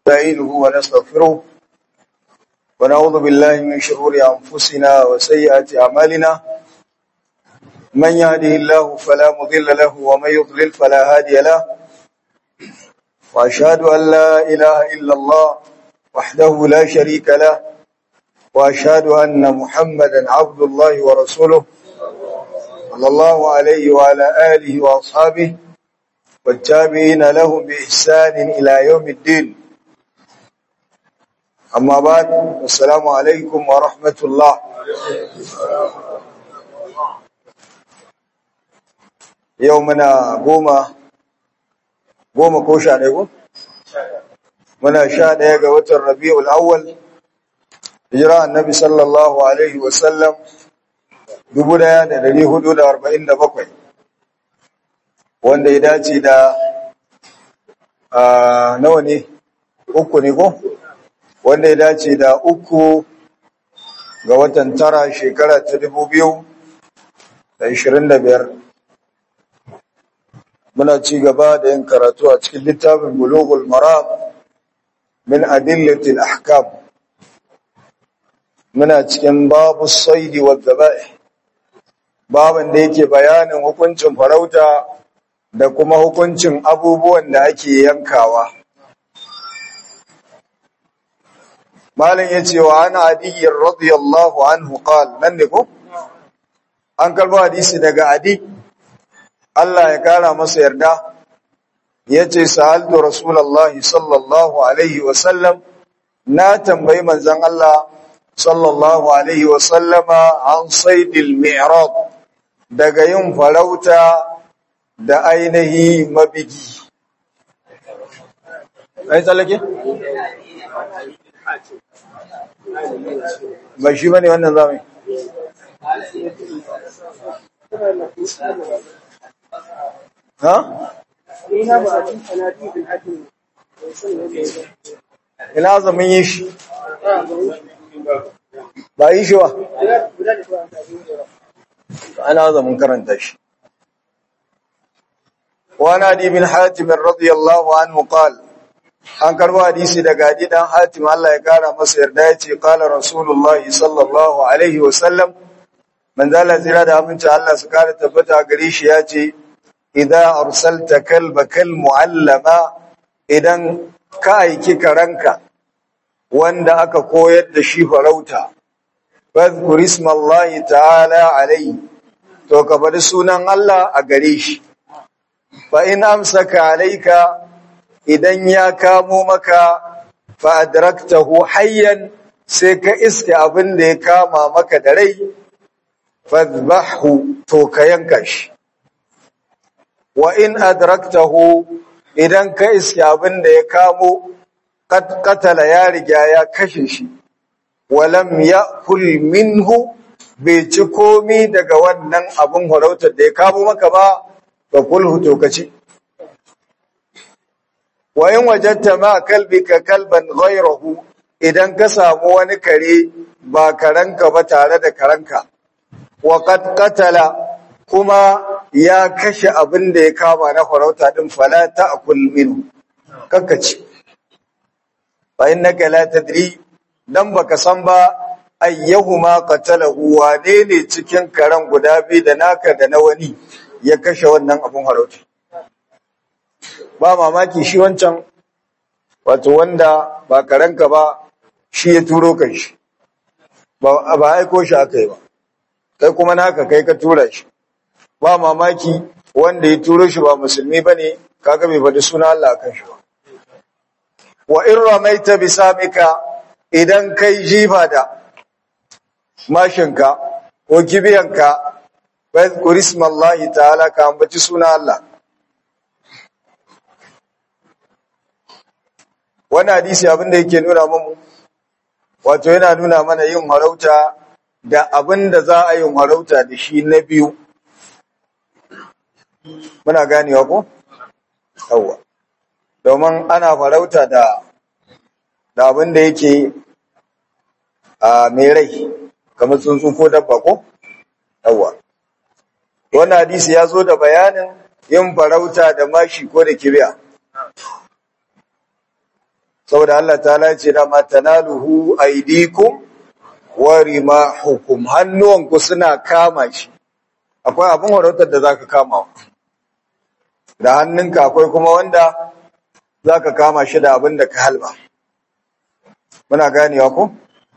نستعينه ونستغفره ونعوذ بالله من شرور أنفسنا وسيئات أعمالنا من يهده الله فلا مضل له ومن يضلل فلا هادي له وأشهد أن لا إله إلا الله وحده لا شريك له وأشهد أن محمدا عبد الله ورسوله صلى الله عليه وعلى آله وأصحابه والتابعين لهم بإحسان إلى يوم الدين أما بعد السلام عليكم ورحمة الله يومنا قومة قومة كوشا عليكم muna sha ɗaya ga watan rabi'ul awwal hijira annabi sallallahu alaihi wasallam 1447 wanda ya dace da nawa ne uku ne ko wanda ya dace da uku ga watan tara shekara ta dubu biyu da ishirin da biyar muna ci gaba da yin karatu a cikin littafin bulugul maram min adillatil ahkam muna cikin babu saidi wa zaba'i babin da yake bayanin hukuncin farauta da kuma hukuncin abubuwan da ake yankawa malin ya ce wa ana adiyyar radiyallahu anhu qal nan ne ko an karbo hadisi daga adi Allah ya kara masa yarda ya ce sa'altu rasulullahi sallallahu alaihi wasallam na tambayi manzon Allah sallallahu alaihi wasallama an saidil mi'rad daga yin farauta da ainihi mabigi ai tsallake? ba shi ba ne wannan zamani ha? ina zamin yi shi ba yi shi ba ana zamin karanta shi وعن ابي بن حاتم رضي الله عنه قال an karbo hadisi daga adi dan hatim Allah ya kara masa yarda yace qala rasulullahi sallallahu alaihi wa sallam man zala zira da aminci Allah su kara tabbata gare shi yace idza arsalta kalbakal muallama idan ka aiki karanka wanda aka koyar da shi farauta fadhkur ismallahi ta'ala alaihi to ka bari sunan Allah a gare shi fa in amsaka alayka idan ya kamo maka fa adraktahu hayyan sai ka iske abin da ya kama maka da rai fadhbahu to ka yanka shi wa in adraktahu idan ka iske abin da ya kamo katala ya riga ya kashe shi walam ya'kul minhu bai ci komi daga wannan abin farautar da ya kamo maka ba fa kulhu to kaci wa in wajadta ma kalbika kalban ghayrahu idan ka samu wani kare ba karanka ba tare da karanka wa qad qatala kuma ya kashe abin da ya kama na farauta din fala ta'kul minhu kakkaci fa innaka la tadri dan baka san ba ayyahuma qatalahu wane ne cikin karan guda biyu da naka da na wani ya kashe wannan abun harauta ba mamaki shi wancan wato wanda ba karanka ba shi ya turo kan shi ba ba aiko shi aka yi ba kai kuma naka kai ka tura shi ba mamaki wanda ya turo shi ba musulmi bane kaga bai faɗi suna Allah kan shi ba wa in ramaita bisamika idan kai jifa da mashinka ko kibiyanka wadhkur ismallahi ta'ala ka ambaci suna Allah wannan hadisi abin da yake nuna mu wato yana nuna mana yin harauta da abin da za a yin harauta da shi na biyu muna ganewa ko yawa domin ana farauta da da abin da yake a mai rai kamar tsuntsu ko dabba ko yawa wannan hadisi ya zo da bayanin yin farauta da mashi ko da kibiya saboda Allah ta'ala ce da ma tanaluhu aydikum wa rimahukum hannuwanku suna kama shi akwai abin warautar da zaka kama da hannunka akwai kuma wanda zaka kama shi da abin da ka halba muna ganewa ko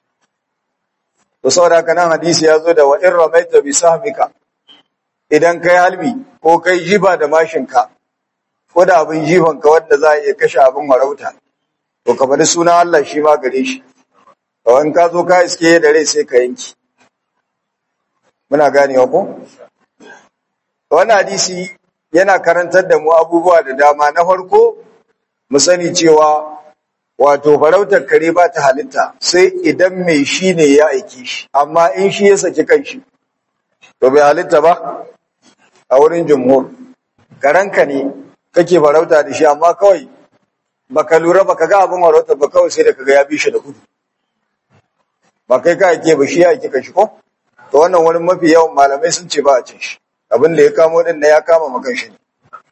to saboda haka nan hadisi ya zo da wa in ramaita bi sahmika idan kai halbi ko kai jiba da mashinka ko da abin jifanka wanda za a iya kashe abin warauta to ka bari suna Allah shi ma gare shi to in ka zo ka iske da rai sai ka yanki muna ganewa ko wannan hadisi yana karantar da mu abubuwa da dama na farko mu sani cewa wato farautar kare ba ta halitta sai idan mai shi ne ya aiki shi amma in shi ya saki kanshi to bai halitta ba a wurin jumhur karanka ne kake farauta da shi amma kawai baka lura baka ga abin farauta ba kawai sai da kaga ya bi shi da gudu ba kai ka ake ba shi ya ake kashi ko to wannan wani mafi yawan malamai sun ce ba a cin shi abin da ya kamo din na ya kama makan shi ne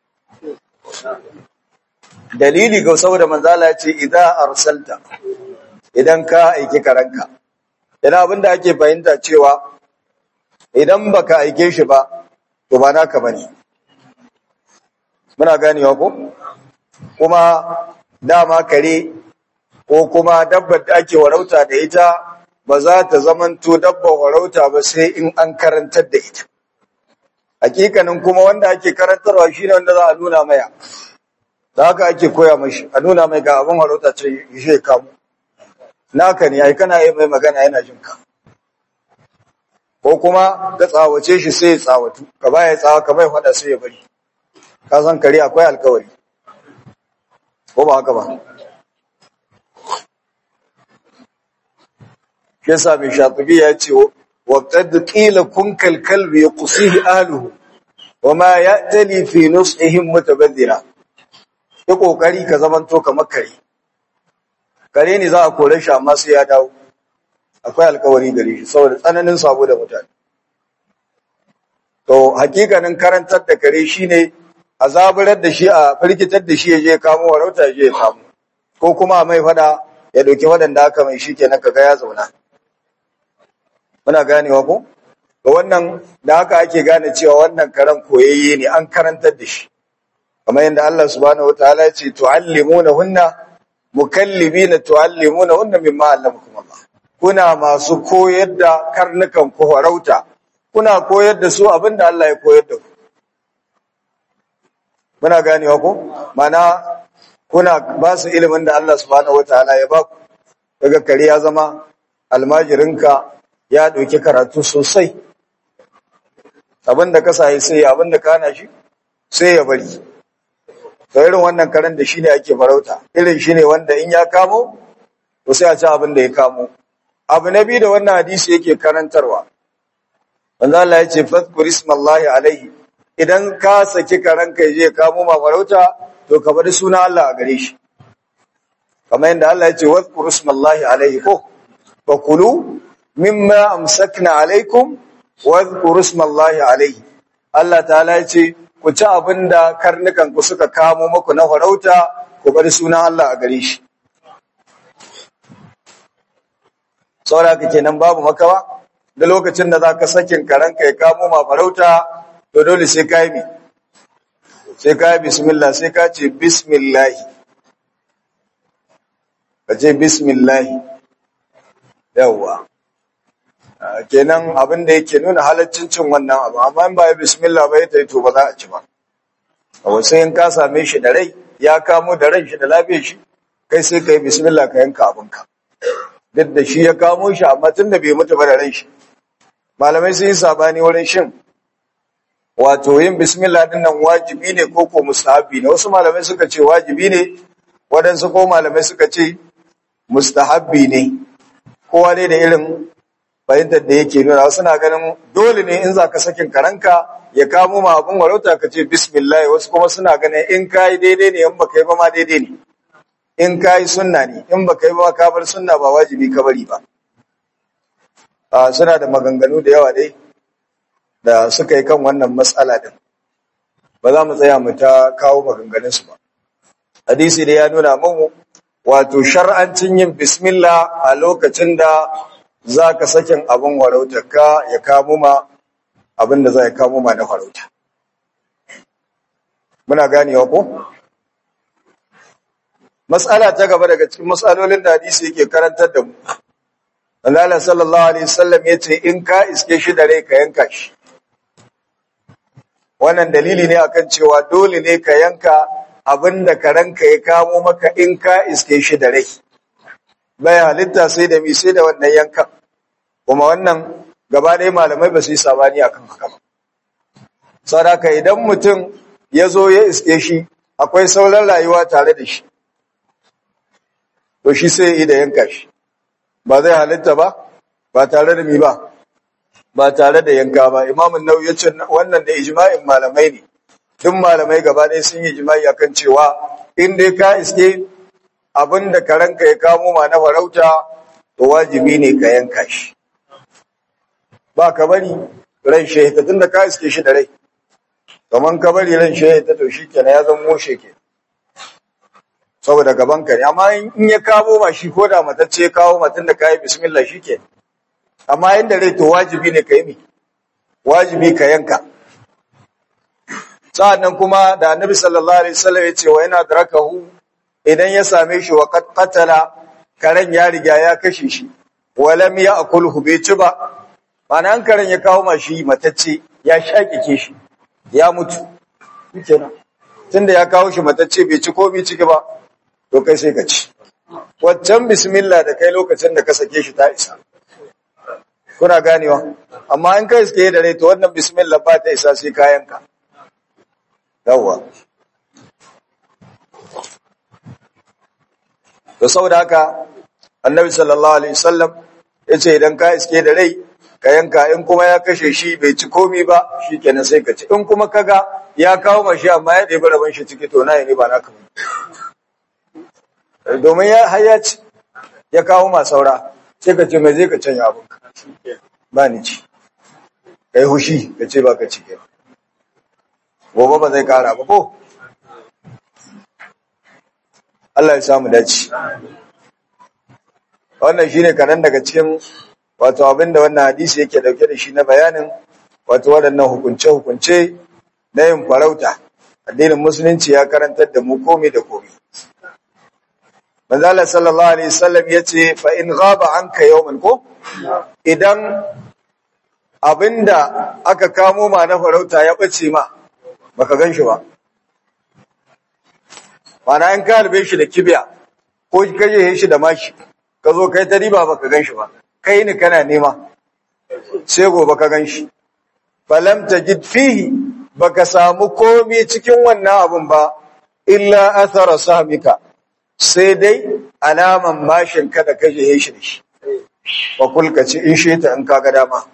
dalili ga saboda manzala ya ce idan arsalta idan ka aiki karanka yana abin da ake fahimta cewa idan baka aike shi ba to ba naka bane muna ganewa ko kuma dama kare ko kuma dabbar da ake warauta da ita ba za ta zamanto dabbar warauta ba sai in an karantar da ita hakikanin kuma wanda ake karantarwa shine wanda za a nuna maya da haka ake koya mashi a nuna mai ga abin warauta ce shi kamu naka ne ai kana yi mai magana yana jin ka ko kuma ka tsawace shi sai ya tsawatu ka baya tsawa ka bai fada sai ya bari ka san kare akwai alkawari ko ba haka ba shi yasa mai shatubi ya ce wa qad qila kun kal kalbi yuqsihi ahluhu wa ma ya'tali fi nusihim mutabadhira yi kokari ka zamanto kamar kare kare ne za a kore shi amma sai ya dawo akwai alkawari gare shi saboda tsananin sabo da mutane to hakikanin karantar da kare shine a zaburar da shi a firgitar da shi ya je kamo warauta ya je ya kamo ko kuma mai fada ya dauki waɗanda aka mai shi kenan kaga ya zauna muna ganewa ko to wannan da haka ake gane cewa wannan karen koyayye ne an karantar da shi kamar yadda Allah subhanahu wataala ya ce tu'allimunahunna mukallibina tu'allimunahunna mimma allamakum Allah kuna masu koyar da karnukan ku farauta kuna koyar da su abinda Allah ya koyar da ku muna ganewa ko mana kuna ba su ilimin da Allah subhanahu wataala ya ba ku daga kare ya zama almajirinka ya dauki karatu sosai abinda ka sai sai abinda ka hana shi sai ya bari to irin wannan karen da shine ake farauta irin shine wanda in ya kamo to sai a ci abin da ya kamo abu na biyu da wannan hadisi yake karantarwa manzo Allah ya ce fadhkur ismallahi alaihi idan ka saki karen ka je kamo ma farauta to ka bari suna Allah a gare shi kamar yadda Allah ya ce wadhkur ismallahi alaihi ko fa kulu mimma amsakna alaikum wadhkur ismallahi alaihi Allah ta'ala ya ce ku ci abin da karnukanku suka kamo muku na farauta ku bari sunan Allah a gare shi. Saboda haka kenan babu makawa da lokacin da za ka sakin karanka ya kamo ma farauta to dole sai ka yi mi. Sai ka yi bismillah sai ka ce bismillahi. Ka ce bismillahi. Yawwa. kenan abin da yake nuna halaccin cin wannan abu amma in ba ya bismillah ba ya tayi to ba za a ci ba a sai in ka same shi da rai ya kamo da ran shi da lafiyar shi kai sai ka yi bismillah ka yanka abinka duk da shi ya kamo shi amma tun da bai mutu ba da ran shi malamai sun yi sabani wurin shin wato yin bismillah din nan wajibi ne ko ko mustahabi ne wasu malamai suka ce wajibi ne waɗansu ko malamai suka ce mustahabbi ne kowa dai da irin fahimtar da yake nuna suna ganin dole ne in za ka sakin karanka ya kamo ma abin warauta ka ce bismillah wasu kuma suna ganin in ka yi daidai ne in ba ka yi ba ma daidai ne in ka yi sunna ne in ba ka yi ba ka bar sunna ba wajibi ka bari ba suna da maganganu da yawa dai da suka yi kan wannan matsala din ba za mu tsaya mu ta kawo maganganunsu ba hadisi da ya nuna mu wato shar'ancin yin bismillah a lokacin da za ka sakin abin warautarka ya kamo ma abin da za ya kamo ma na farauta muna ganewa ko matsala ta gaba daga cikin matsalolin da hadisi yake karantar da mu Allah sallallahu alaihi wasallam yace in ka iske shi da rai ka yanka shi wannan dalili ne akan cewa dole ne ka yanka abinda karanka ya kamo maka in ka iske shi da rai bai halitta sai da mi sai da wannan yankan kuma wannan gaba ɗaya malamai ba su yi sabani akan haka ba sadaka idan mutum ya zo ya iske shi akwai sauran rayuwa tare da shi to shi sai yi da yanka shi ba zai halitta ba ba tare da mi ba ba tare da yanka ba imamun nau ya ce wannan da ijma'in malamai ne duk malamai gaba ɗaya sun yi ijma'i akan cewa in dai ka iske abin da karanka ya kamo ma na farauta to wajibi ne ka yanka shi ba ka bari ran shehita tun da ka iske shi da rai kaman ka bari ran shehita to shi kenan ya zama moshe ke saboda gaban ka ne amma in ya kamo ma shi ko da matacce ya kawo matan da ka yi bismillah shi ke amma inda rai to wajibi ne ka yi mi wajibi ka yanka sa'annan kuma da annabi sallallahu alaihi wasallam ya ce wa yana darakahu idan ya same shi wa qatala karen ya riga ya kashe shi walam ya'kulhu bai ci ba mana an karen ya kawo mashi matacce ya shakike shi ya mutu kenan tunda ya kawo shi matacce bai ci komai ciki ba to kai sai ka ci waccan bismillah da kai lokacin da ka sake shi ta isa kuna ganewa amma in kai suke da rai to wannan bismillah ba ta isa sai kayanka yawwa to saboda haka annabi sallallahu alaihi wasallam yace idan ka iske da rai ka yanka in kuma ya kashe shi bai ci komi ba shikenan sai ka ci in kuma kaga ya kawo mashi amma ya ɗebi rabon shi ciki to nayi ne ba naka ba domin ya har ya ci ya kawo ma saura sai ka ce mai zai ka canya abin ba ni ci kai hushi ka ce ba ka ci gobe ba zai kara ba ko Allah ya samu dace wannan shine kanan daga cikin wato abinda wannan hadisi yake dauke da shi na bayanin wato waɗannan hukunce hukunce na yin farauta addinin musulunci ya karantar da mu komai da komai manzo Allah sallallahu alaihi wasallam yace fa in ghaba anka yawman ko idan abinda aka kamo ma na farauta ya bace ma baka gan shi ba mana in ka harbe shi da kibiya ko ka je shi da mashi ka zo kai ta riba baka gan shi ba kai ni kana nema sai gobe ka gan shi falam tajid fihi baka samu komai cikin wannan abun ba illa athara sahmika sai dai alaman mashin ka da ka je shi da shi wa kulka ce in shi ta in ka ga dama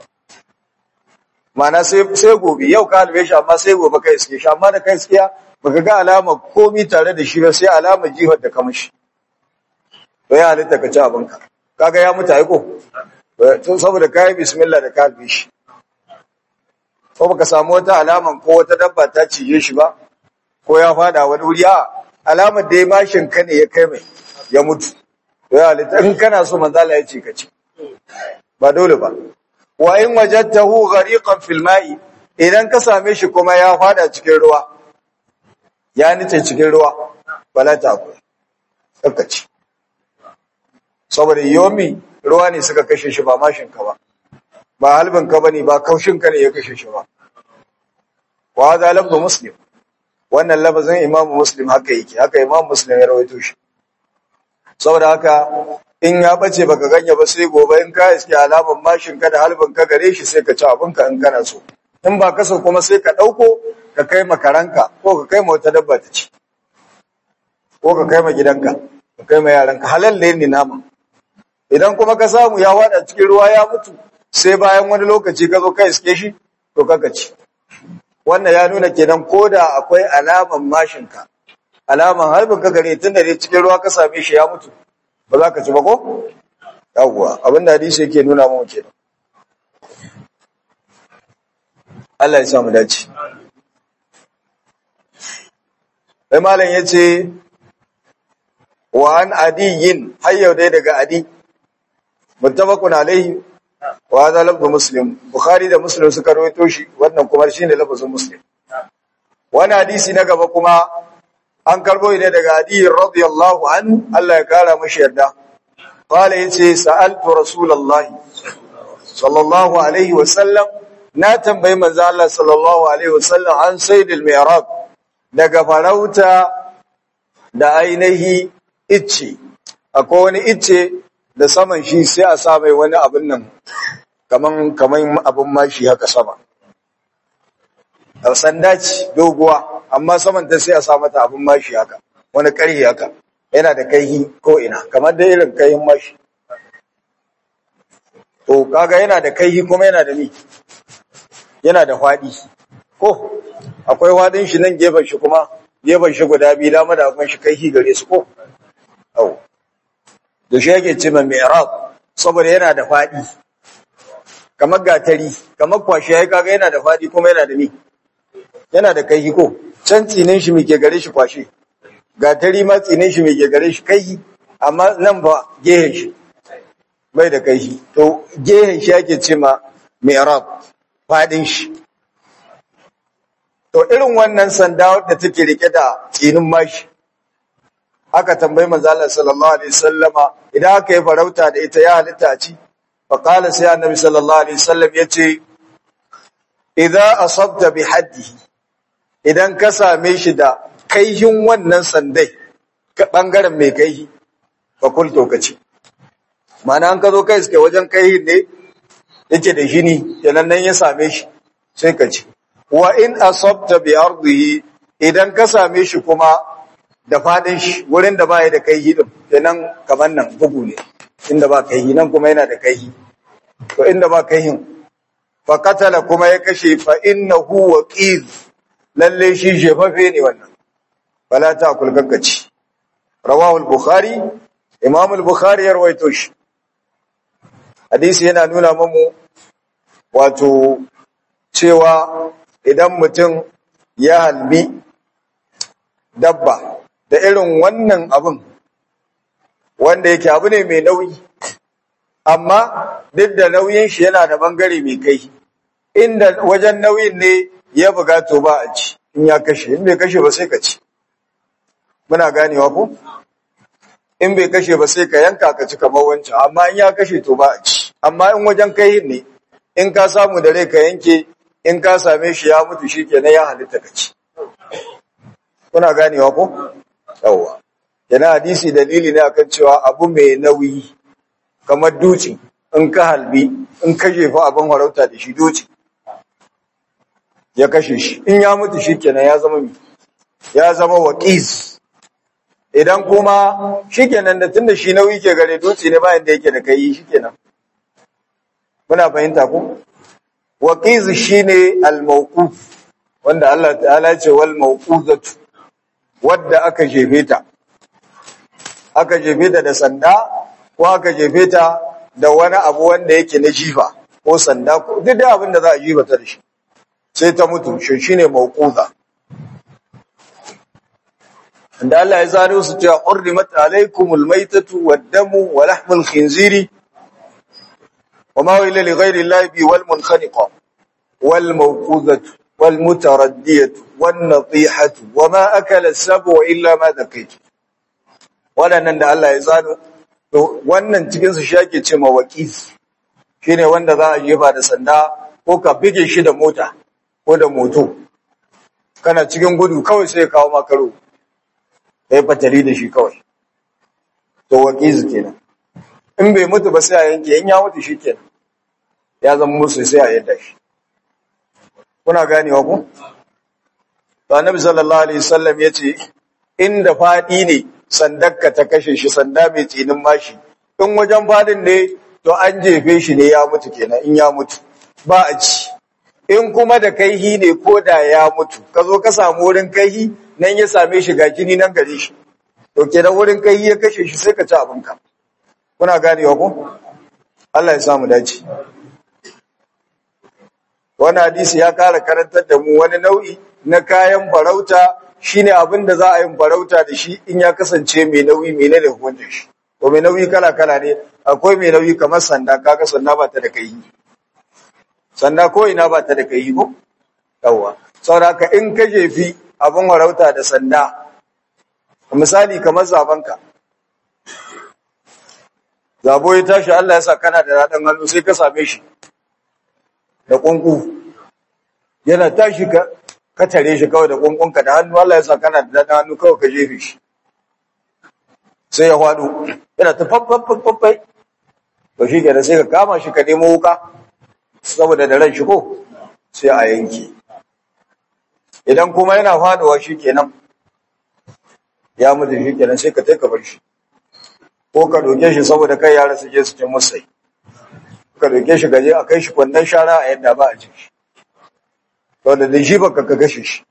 mana sai gobe yau ka halbe shi amma sai gobe kai iske shi amma da kai iskiya baka ga alama komi tare da shi ba sai alama jihar da kamashi to ya halitta ka ci abinka kaga ya mutu aiko tun saboda kayi bismillah da ka halbe shi ko baka samu wata alaman ko wata dabba ta cije shi ba ko ya fada wani wuri a alamar da ya mashin ka ne ya kai mai ya mutu to ya halitta in kana so manzala ya ce ka ci ba dole ba wa in wajadtahu ghariqan fil ma'i idan ka same shi kuma ya fada cikin ruwa ya nice cikin ruwa bala ta ku tsakaci saboda yomi ruwa ne suka kashe shi ba mashin ka ba ba halbin ka bane ba kaushin ka ne ya kashe shi ba wa hadha lafzu muslim wannan lafazin imamu muslim haka yake haka imamu muslim ya rawaito shi saboda haka in ya bace baka ganya ba sai gobe in ka iske alaman mashin ka da halbin ka gare shi sai ka ci abin ka in kana so in ba ka so kuma sai ka dauko ka kai makaranka ko ka kai ma wata dabba ta ci ko ka kai ma gidanka ka kai ma yaranka halal ne ni nama idan kuma ka samu ya wada cikin ruwa ya mutu sai bayan wani lokaci ka zo ka iske shi to kaka ci wannan ya nuna kenan koda akwai alaman mashin ka alaman harbin ka gare tun da dai cikin ruwa ka same shi ya mutu ba za ka ci ba ko yawwa abin da hadisi yake nuna mu kenan Allah ya samu dace sai malam yace wa an adiyin har yau dai daga adi muttafaqun alaihi wa hadha lafzu muslim bukhari da muslim suka rawaito shi wannan kuma shine lafzin muslim wani hadisi na gaba kuma an karbo ne daga adi radiyallahu an Allah ya kara mashi yarda qala yace sa'altu rasulullahi sallallahu alaihi wa sallam na tambayi manzo Allah sallallahu alaihi wa sallam an saydil mi'rab daga farauta da ainihi icce akwai wani icce da saman shi sai a sa mai wani abin nan kaman kaman abin mashi haka sama sanda ce doguwa amma saman ta sai a sa mata abin mashi haka wani ƙarhi haka yana da kaihi ko ina kamar da irin kaihin mashi to kaga yana da kaihi kuma yana da ni yana da faɗi ko akwai faɗin shi nan gefen shi kuma gefen shi guda biyu dama da akwai shi kaihi gare su ko au da shi yake ce mai mi'rab saboda yana da faɗi kamar gatari kamar kwashi ya kaga yana da faɗi kuma yana da ni yana da kaihi ko can tsinin shi muke gare shi kwashe gatari ma tsinin shi muke gare shi kaihi amma nan ba gehen shi bai da kaihi to gehen shi yake ce ma mi'rab faɗin shi to irin wannan sanda wadda take rike da tsinin mashi aka tambayi manzo Allah sallallahu alaihi wasallama idan aka yi farauta da ita ya halitta a ci fa qala sai annabi sallallahu alaihi wasallam yace idza asabta bi haddihi idan ka same shi da kaihin wannan sandai ka bangaren mai kaihi fa kul to kace ma'ana an ka zo kai suke wajen kaihin ne yake da shi ni kenan nan ya same shi sai ka ce wa in asabta bi ardihi idan ka same shi kuma da fadin shi wurin da baya da kaihi din kenan kaman nan bugu ne inda ba kaihi nan kuma yana da kaihi to inda ba kaihin fa qatala kuma ya kashe fa innahu waqiz lalle shi jefafe ne wannan fala ta kul gaggaci rawahu al-bukhari imam al-bukhari ya rawaito shi hadisi yana nuna mamu wato cewa idan mutum ya halbi dabba da irin wannan abin wanda yake abu ne mai nauyi amma duk da nauyin shi yana da bangare mai kai inda wajen nauyin ne ya buga to ba a ci in ya kashe in bai kashe ba sai ka ci muna ganewa ko in bai kashe ba sai ka yanka ka ci kamar wancan amma in ya kashe to ba a ci amma in wajen kai ne in ka samu da rai ka yanke in ka same shi ya mutu shi kenan ya halitta ka ci kuna ganewa ko yawwa yana hadisi dalili ne akan cewa abu mai nauyi kamar duci in ka halbi in ka jefa abin farauta da shi duci ya kashe shi in ya mutu shi kenan ya zama ya zama waqiz idan kuma shikenan da tunda shi nauyi ke gare duci ne bayan da yake da kai shikenan muna fahimta ko waqiz shine al-mawquf wanda Allah ta'ala ya ce wal mawquzatu wadda aka jefe ta aka jefe ta da sanda ko aka jefe ta da wani abu wanda yake na jifa ko sanda ko duk da abin da za a jifa ta da shi sai ta mutu shi shine mawquza inda Allah ya zaro su cewa hurrimat alaykumul maytatu wad-damu wa lahmul khinziri وما إلا لغير الله بي والمنخنقة والموقوذة والمتردية والنطيحة وما أكل السبع إلا ما ذكيت wannan da Allah ya zano to wannan cikin su shake ce mawaqis shine wanda za a jefa da sanda ko ka bige shi da mota ko da moto kana cikin gudu kawai sai kawo makaro kai fatali da shi kawai to waqis kenan in bai mutu ba sai a yanke in ya mutu shi kenan ya zama musu sai a yadda shi kuna ganewa ku to annabi sallallahu alaihi wasallam yace inda fadi ne sandakka ta kashe shi sanda mai tsinin mashi in wajen fadin ne to an jefe shi ne ya mutu kenan in ya mutu ba a ci in kuma da kaihi ne ko da ya mutu ka zo ka samu wurin kaihi nan ya same shi ga jini nan gare shi to kenan wurin kaihi ya kashe shi sai ka ci abinka kuna ganewa ko Allah ya samu dace wani hadisi ya kara karantar da mu wani nau'i na kayan farauta shine abin da za a yi farauta da shi in ya kasance mai nauyi mai ne da hukuncin shi to mai nauyi kala kala ne akwai mai nauyi kamar sanda kaga sanda ba ta da kai sanda ko ina ba ta da kai ko yawa saboda in ka jefi abin farauta da sanda misali kamar zabanka zabo ya tashi Allah ya sa kana da radan hannu sai ka same shi da kunku yana tashi ka ka tare shi kawai da kunkunka da hannu Allah ya sa kana da radan hannu kawai ka jefe shi sai ya hwado yana ta faffaffaffai to shi kenan sai ka kama shi ka nemo wuka saboda da ran shi ko sai a yanke idan kuma yana faduwa shi kenan ya mutu shi kenan sai ka tai ka bar shi ko ka doke shi saboda kai yara su je su ci musai ka doke shi gaje a kai shi kwandon shara a yadda ba a ci shi wanda da shi baka ka gashe shi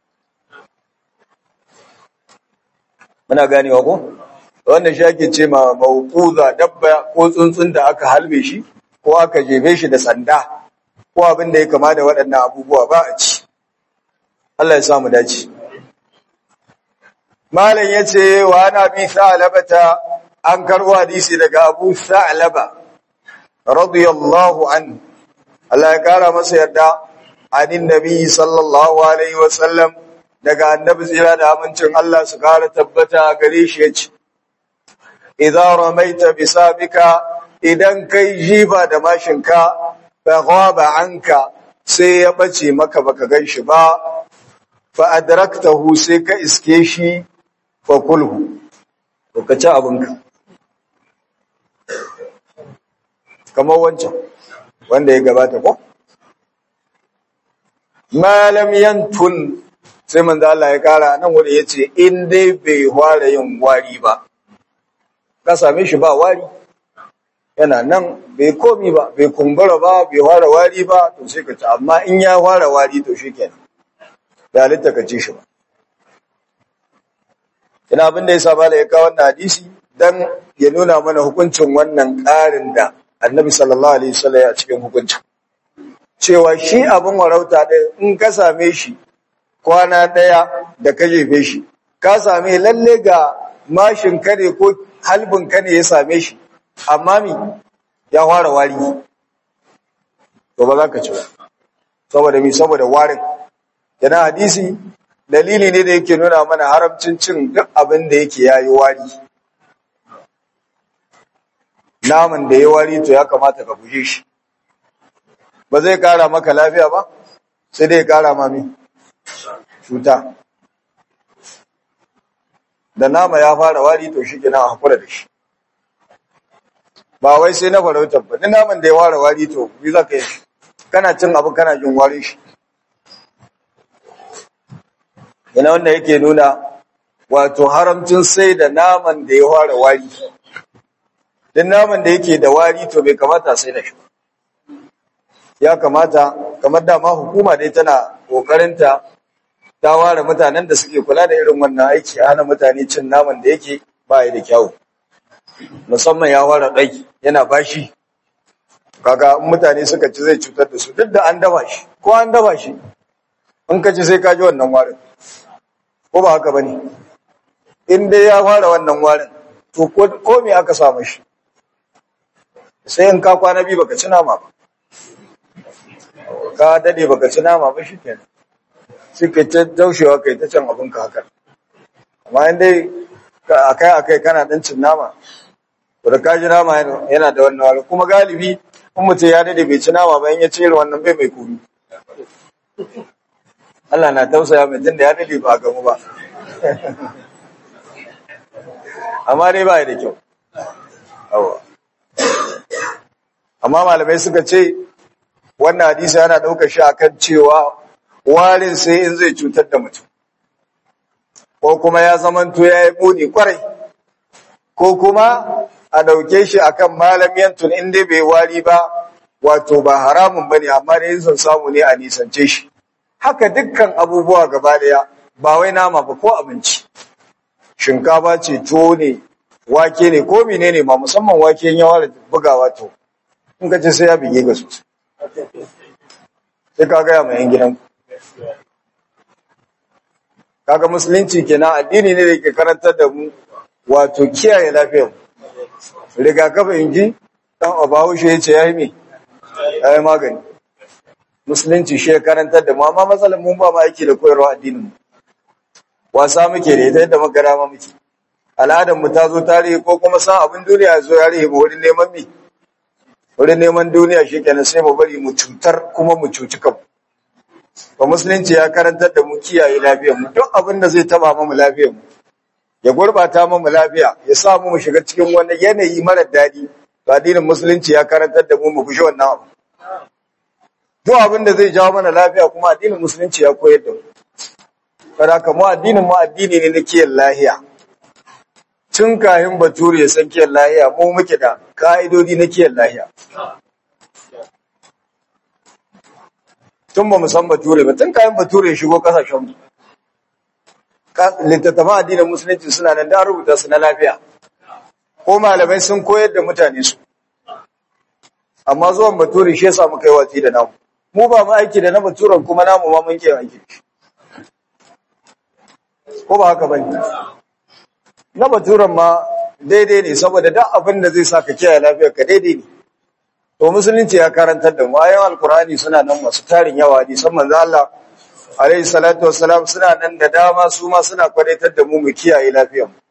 muna ganewa ko wannan shi ake ce ma mawquza dabba ko tsuntsun da aka halbe shi ko aka jefe shi da sanda ko abin da ya kama da waɗannan abubuwa ba a ci Allah ya sa mu dace malam yace wa ana bi sa'labata an karbo hadisi daga Abu Sa'laba radiyallahu an Allah ya kara masa yarda anin nabi sallallahu alaihi wasallam daga annabi tsira da amincin Allah su kara tabbata gare shi yace idza ramaita bisabika idan kai jiba da mashinka fa ghaba anka sai ya bace maka baka ganshi ba fa adraktahu sai ka iske shi fa kulhu to ka ci abinka kamar wancan wanda ya gabata ko malam yantun sai manzo Allah ya kara nan wanda yace in dai bai fara yin wari ba ka same shi ba wari yana nan bai komi ba bai kumbura ba bai fara wari ba to sai ka ci amma in ya fara wari to shikenan da halitta ka ci shi ba ina abin da ya saba da ya kawo wannan hadisi dan ya nuna mana hukuncin wannan ƙarin da annabi sallallahu alaihi wasallam ya cikin hukuncin cewa shi abin warauta ɗaya in ka same shi kwana ɗaya da ka jefe shi ka same lalle ga mashin ka ne ko halbin ka ne ya same shi amma mi ya fara wari to ba za ka ci ba saboda mi saboda warin yana hadisi dalili ne da yake nuna mana haramcin cin duk abin da yake yayi wari naman da ya wari to ya kamata ka guje shi ba zai kara maka lafiya ba sai dai ya kara ma mi cuta da nama ya fara wari to shi kenan a hakura da shi ba wai sai na farautar ba ni naman da ya fara wari to bi za ka yi kana cin abu kana jin warin shi yana wanda yake nuna wato haramcin sai da naman da ya fara wari din naman da yake da wari to bai kamata sai da shi ya kamata kamar dama hukuma dai tana kokarinta ta ware mutanen da suke kula da irin wannan aiki a hana mutane cin naman da yake ba da kyau musamman ya ware ɗai yana bashi kaga in mutane suka ci zai cutar da su duk da an dafa shi ko an dafa shi in ka ci sai ka ji wannan warin ko ba haka bane in dai ya fara wannan warin to ko me aka samu shi sai in ka kwana biyu baka ci nama ba ka dade baka ci nama ba shi kenan sai ka ta daushewa kai ta can abin ka haka amma in dai akai akai kana dan cin nama to da ka ji nama yana da wannan wari kuma galibi in mutum ya dade bai ci nama ba in ya cire wannan bai mai kuri Allah na tausaya mai tunda ya dade ba gamu ba amma dai ba da kyau awa amma malamai suka ce wannan hadisi yana ɗaukar shi akan cewa warin sai in zai cutar da mutum ko kuma ya zamanto ya yi muni kwarai ko kuma a ɗauke shi akan malamiyan tun inda bai wari ba wato ba haramun bane amma da yin son samu ne a nisance shi haka dukkan abubuwa gaba daya ba wai nama ba ko abinci shinkafa ce tuwo ne wake ne ko menene ma musamman wake in yawa da bugawa to in ka ce sai ya bige ga sosai sai ka gaya mai yan gidan kaga musulunci kenan addini ne da ke karantar da mu wato kiyaye lafiyar mu rigakafi inji dan abawushe yace yayi me yayi magani musulunci shi ya karantar da mu amma matsalar mun ba mu aiki da koyarwa addinin mu wasa muke da ita yadda magana ma muke al'adar mu ta zo tarihi ko kuma san abin duniya ya zo ya rihe mu wurin neman mi wurin neman duniya shi kenan sai mu bari mu cutar kuma mu cuci kanmu ba musulunci ya karantar da mu kiyaye lafiyar mu duk abin da zai taba mu lafiyar mu ya gurbata mu lafiya ya sa mu mu shiga cikin wani yanayi mara daɗi ba addinin musulunci ya karantar da mu mu fushi wannan abu duk abin da zai jawo mana lafiya kuma addinin musulunci ya koyar da mu kada ka mu addinin mu addini ne na kiyan lahiya tun kayan bature ya san kiyan lahiya mu muke da ka'idodi na kiyan lahiya tun ba mu san bature ba tun kayan bature ya shigo kasashen mu littattafan addinin musulunci suna nan da rubuta su na lafiya ko malamai sun koyar da mutane su amma zuwan bature shi yasa muka yi watsi da namu mu ba mu aiki da na baturen kuma namu ma mun ke aiki ko ba haka bane na baturen ma daidai ne saboda duk abin da zai saka kiyaye lafiyar ka daidai ne to musulunci ya karantar da mu ayoyin alkurani suna nan masu tarin yawa ne san manzo Allah alaihi salatu wassalam suna nan da dama su ma suna kwadaitar da mu mu kiyaye lafiyar mu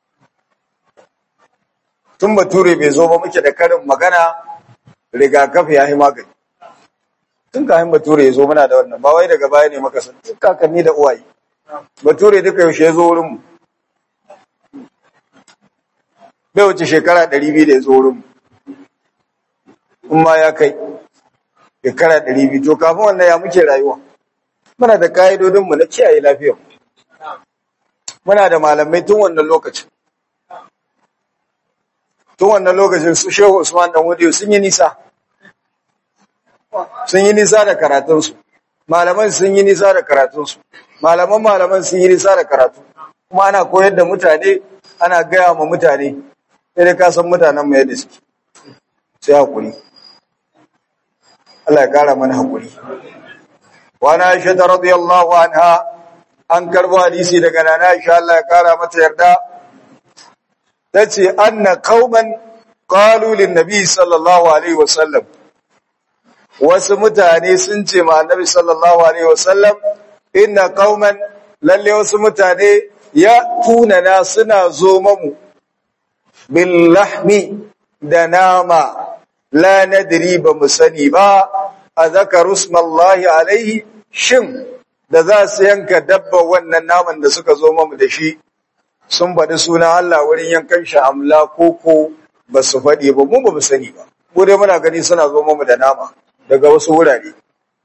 tun bature bai zo ba muke da karin magana rigakafi ya yi magani tun kayan bature ya zo muna da wannan ba wai daga baya ne maka san tun kakanni da uwaye bature duka yaushe ya zo wurin mu bai wuce shekara 200 da ya zo wurin mu in ma ya kai shekara 200 to kafin wannan ya muke rayuwa muna da ka'idodin mu na kiyaye lafiyar muna da malamai tun wannan lokacin tun wannan lokacin su shehu usman dan wadiyo sun yi nisa sun yi nisa da karatunsu malaman sun yi nisa da karatunsu malaman malaman sun yi nisa da karatu kuma ana koyar da mutane ana gaya ma mutane sai dai ka san mutanen mu yadda suke sai hakuri Allah ya kara mana hakuri wa na Aisha radiyallahu anha an karbo hadisi daga nana Aisha Allah ya kara mata yarda tace anna qauman qalu lin nabi sallallahu alaihi wasallam wasu mutane sun ce ma annabi sallallahu alaihi wasallam inna qauman lalle wasu mutane ya tunana suna zo mamu bil lahmi da nama la nadri ba mu sani ba a zakaru smallahi alaihi shin da za su yanka dabba wannan naman da suka zo mamu da shi sun faɗi suna Allah wurin yankan shi amla koko ba su faɗi ba mu ba mu sani ba mu dai muna gani suna zo mamu da nama daga wasu wurare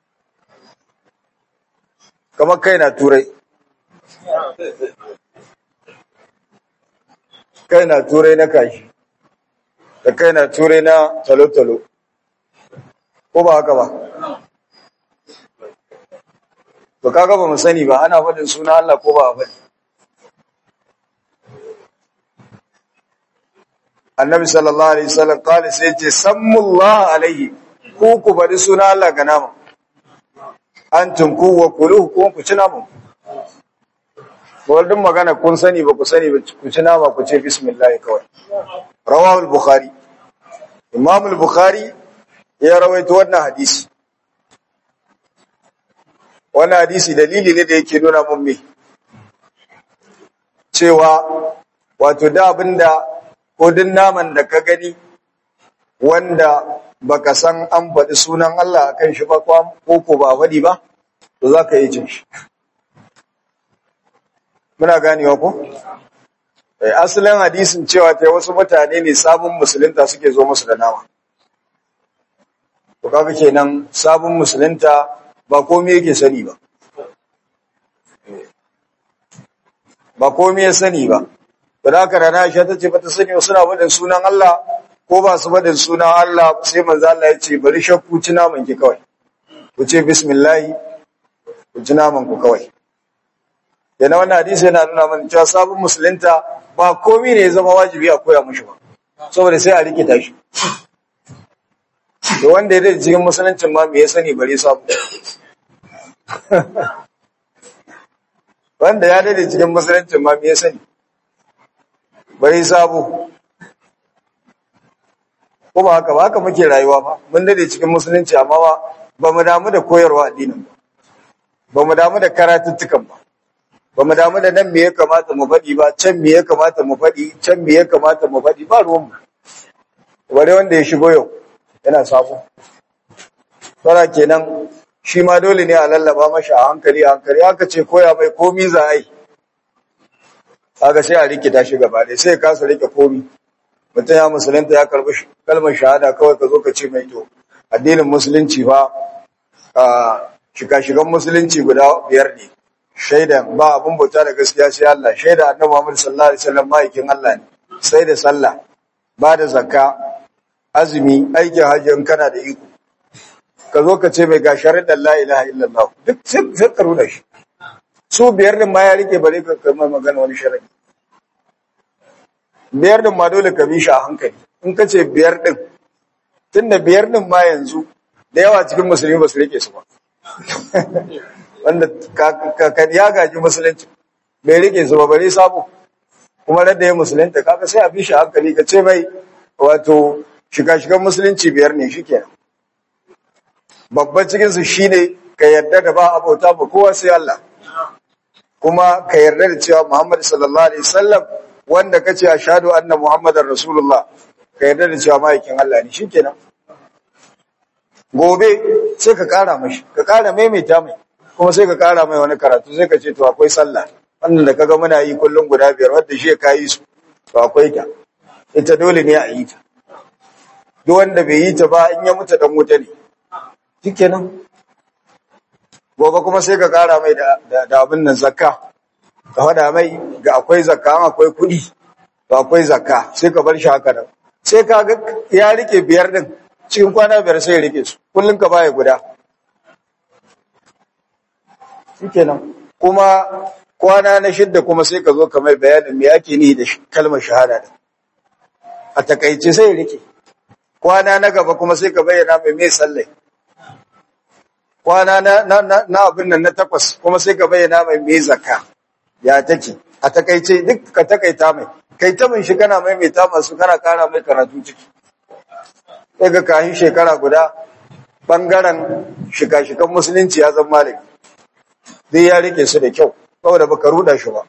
kamar kai na turai kai na turai na kashi da kai na turai na talo-talo ko ba haka ba to kaga ba mu sani ba ana faɗin suna Allah ko ba a faɗi annabi sallallahu alaihi wasallam kale sai ce sammullah alaihi ku ku bari suna Allah ga nama antum ku wa kuluhu ku ku ci naman Waldin magana kun sani ba ku sani ba ku ci nama ku ce bismillah kawai rawahu al-bukhari imam al-bukhari ya rawaito wannan hadisi wannan hadisi dalili ne da yake nuna mun me cewa wato da abinda ko din naman da ka gani wanda baka san an faɗi sunan Allah akan shi ba ko ko ba faɗi ba to zaka yi cin shi muna ganewa ko eh asalin hadisin cewa ta wasu mutane ne sabon musulunta suke zo musu da nama to kaga kenan sabon musulunta ba komai yake sani ba ba komai ya sani ba da haka da Aisha ta ce bata sani suna faɗin sunan Allah ko ba su faɗin sunan Allah sai manzo Allah ya ce bari shakku ci naman ki kawai ku ce bismillah ku ci naman ku kawai yana wannan hadisi yana nuna mana cewa sabon musulunta ba komai ne ya zama wajibi a koya mushi ba saboda sai a rikita shi da wanda ya dace cikin musuluncin ma me ya sani bare sabu wanda ya dade cikin musulunci ma me ya sani bari sabo ko ba haka ba haka muke rayuwa ba mun dade cikin musulunci amma ba ba mu damu da koyarwa addinin ba ba mu damu da karatuttukan ba ba mu damu da nan me ya kamata mu faɗi ba can me ya kamata mu faɗi can me ya kamata mu faɗi ba ruwan mu ware wanda ya shigo yau yana sabo tsara kenan shi ma dole ne a lallaba mashi a hankali a hankali aka ce koya mai komi za a yi aka sai a rikita shi gaba ɗaya sai ya kasa rike komi mutum ya musulunta ya karɓi kalmar shahada kawai ka zo ka ce mai to addinin musulunci fa shika-shigan musulunci guda biyar ne shaida ba abin bauta da gaskiya sai Allah shaida annabi Muhammad sallallahu alaihi wasallam ma'aikin Allah ne sai da sallah ba da zakka azumi aikin hajji in kana da iko ka zo ka ce mai ga sharaɗin la ilaha illallah duk sai ka runa shi su biyar din ma ya rike bare ka kai mai magana wani sharaɗi biyar din ma dole ka bi shi a hankali in ka ce biyar din tunda biyar din ma yanzu da yawa cikin musulmi ba su rike su ba wanda ka ya gaji musulunci bai rike su ba bare sabo kuma da ya musulunta kaga sai a bi shi a hankali ka ce mai wato shiga-shigan musulunci biyar ne shikenan babban cikinsu shi ne ka yarda da ba abota ba kowa sai Allah kuma ka yarda da cewa Muhammad sallallahu alaihi wasallam wanda kace ashhadu anna muhammadar rasulullah ka yarda da cewa ma'aikin Allah ne shikenan gobe sai ka kara mashi ka kara maimaita mai kuma sai ka kara mai wani karatu sai ka ce to akwai sallah wannan da kaga muna yi kullum guda biyar wanda shi ka yi su to akwai ta ita dole ne a yi ta duk wanda bai yi ta ba in ya mutu dan wuta ne shikenan gobe kuma sai ka kara mai da abin nan zakka ka faɗa mai ga akwai zakka akwai kuɗi to akwai zakka sai ka bar shi haka nan sai ka ga ya rike biyar din cikin kwana biyar sai ya rike su kullum ka baya guda shikenan kuma kwana na shidda kuma sai ka zo ka mai bayanin me ake ni da kalmar shahada din a takaice sai ya rike kwana na gaba kuma sai ka bayyana mai me sallai kwana na, na, na, na abin nan na takwas kuma sai ka bayyana mai me zakka ya take a takaice duk ka takaita mai kai ta min shi kana maimaita masu kana kara mai karatu ciki sai ga kahin shekara guda bangaren shika-shikan musulunci ya zama malami dai ya rike su da kyau saboda baka ruda shi ba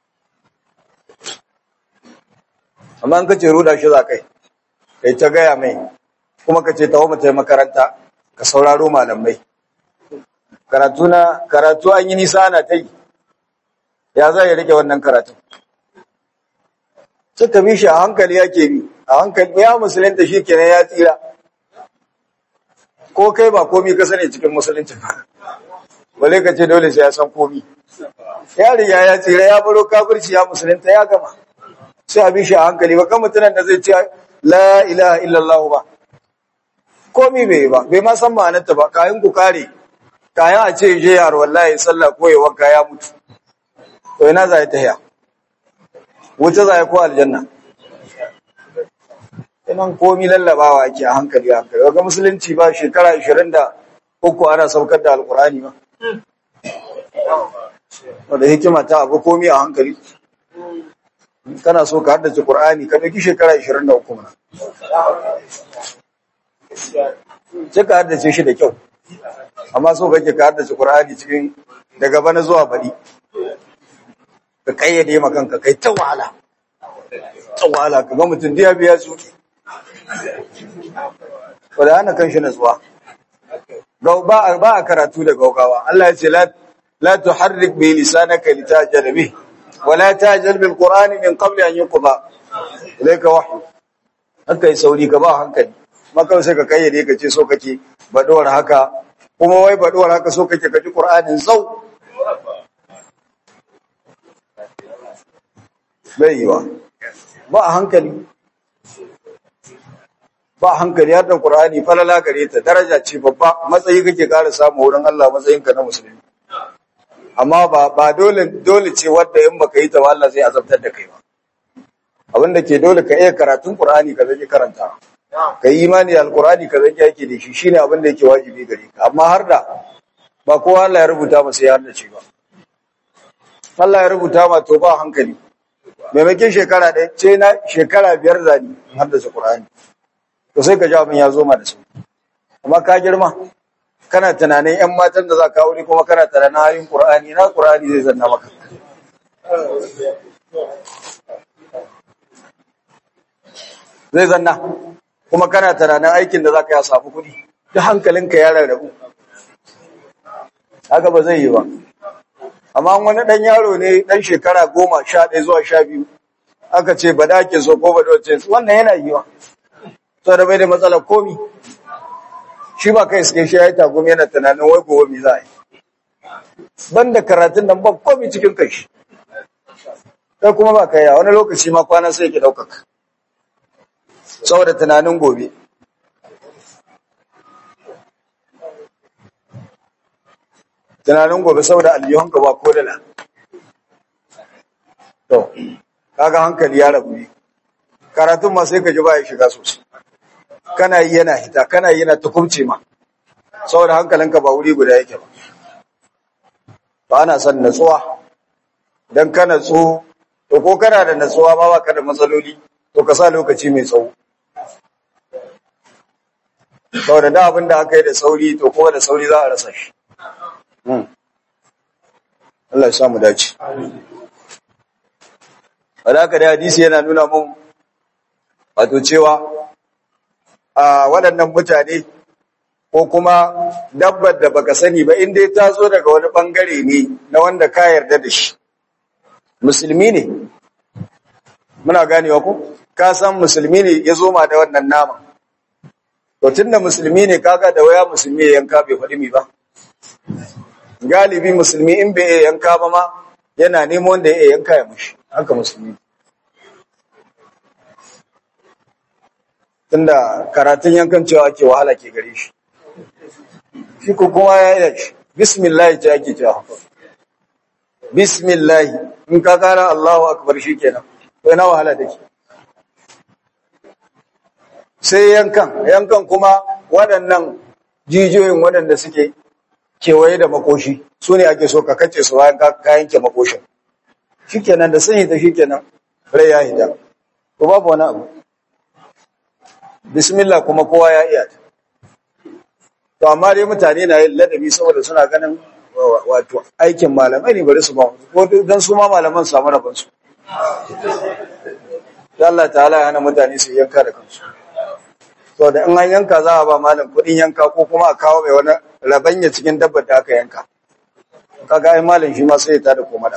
amma an kace ruda shi za kai kai ta gaya mai kuma kace tawo mu makaranta ka sauraro malamai karatu na karatu an yi nisa ana ta yi ya za ya rike wannan karatu suka bi shi a hankali yake bi a hankali ya musulunta shi kenan ya tsira ko kai ba komi ka sani cikin musulunci ba bale ka ce dole sai ya san komi ya riga ya tsira ya baro kafirci ya musulunta ya gama sai a bi shi a hankali ba kan mutunan da zai ce la ilaha illallah ba komi bai ba bai ma san ma'anarta ba kayan ku kare kayan a ce je yaro wallahi sallah ko ya wanka ya mutu to ina za ta haya wuce za ko aljanna inan komi lallabawa ake a hankali a hankali ga musulunci ba shekara 23 ana saukar da alkurani ba wadda hikima ta abu komi a hankali kana so ka haddace qur'ani ka dauki shekara 23 mana sai ka haddace shi da kyau amma so kake ka haddace qur'ani cikin daga bana zuwa bari ka kayyade ma kanka kai ta wahala ta wahala ka ga mutum da biya su wadda hana kan shi natsuwa ba a ba a karatu da gaugawa Allah ya ce la la tuharrik bi lisanaka litajal bih wa la tajal bil qur'ani min qabl an yuqda ilayka wahyu haka yi sauri ka ba hankali maka sai ka kayyade ka ce so kake baduwar haka kuma wai baduwar haka so kake ka ji qur'anin zau bai yi ba ba a hankali ba a hankali har da Qur'ani falala gare ta daraja ce babba matsayi kake ƙara samu wurin Allah matsayinka na musulmi amma ba ba dole dole ce wanda in baka yi ta ba Allah zai azabtar da kai ba abin da ke dole ka iya karatun Qur'ani ka zaki karanta ka yi imani da Al-Qur'ani ka zaki yake da shi shine abin da yake wajibi gare ka amma har da ba kowa Allah ya rubuta masa ya har da ce ba Allah ya rubuta ma to ba hankali maimakon shekara ɗaya ce na shekara biyar zani in haddasa Qur'ani to sai ka ji abin ya zo ma da su amma ka girma kana tunanin yan matan da za ka aure kuma kana tunanin ayin Qur'ani na Qur'ani zai zanna maka zai zanna kuma kana tunanin aikin da za ka yi a samu kuɗi duk hankalinka ya rarrabu haka ba zai yi ba amma wani ɗan yaro ne ɗan shekara goma sha ɗaya zuwa sha biyu aka ce ba da ke so ko ba da wace wannan yana yiwa sau da bai da matsalar komi shi ba kai suke shi ya yi tagumi yana tunanin wai gobe mi za a yi ban da karatun nan ba komi cikin kai shi sai kuma ba kai wani lokaci ma kwana sai ke ɗaukaka saboda tunanin gobe tunanin gobe saboda aljihunka ba ko dala to kaga hankali ya rabu ne karatun ma sai ka ji ba ya shiga sosai kana yi yana hita kana yi yana tukumce ma saboda hankalinka ba wuri guda yake ba ba ana son natsuwa dan ka natsu to ko kana da natsuwa ma ba ka da matsaloli to ka sa lokaci mai tsawo saboda da abin da aka yi da sauri to kuma da sauri za a rasa shi Allah ya samu dace. Wadaka da hadisi yana nuna mun wato cewa a waɗannan mutane ko kuma dabbar da baka sani ba in dai ta zo daga wani ɓangare ne na wanda ka yarda da shi. Musulmi ne, muna ganewa ko? Ka san musulmi ne ya zo ma da wannan naman. To tun da musulmi ne kaga da waya musulmi ya yanka bai faɗi mi ba. galibi musulmi in bai iya yanka ba ma yana nemo wanda ya iya yanka ya mushi haka musulmi tunda karatun yankan cewa ake wahala ke gare shi shi ko kowa ya iya shi bismillah ce ake cewa bismillah in ka kara Allahu akbar shikenan to ina wahala take sai yankan yankan kuma waɗannan jijiyoyin waɗanda suke kewaye da makoshi su ne ake so ka kace su bayan ka yanke makoshin shikenan da sun hita shikenan rai ya hita to babu wani abu bismillah kuma kowa ya iya ta to amma dai mutane na yin ladabi saboda suna ganin wato aikin malamai ne bari su ba ko dan su ma malaman samu rabon su Allah ta'ala ya hana mutane su yanka da kansu to da in an yanka za a ba malam kuɗin yanka ko kuma a kawo mai wani rabanya cikin dabbar da aka yanka kaga ai malam shi ma sai ya tada komada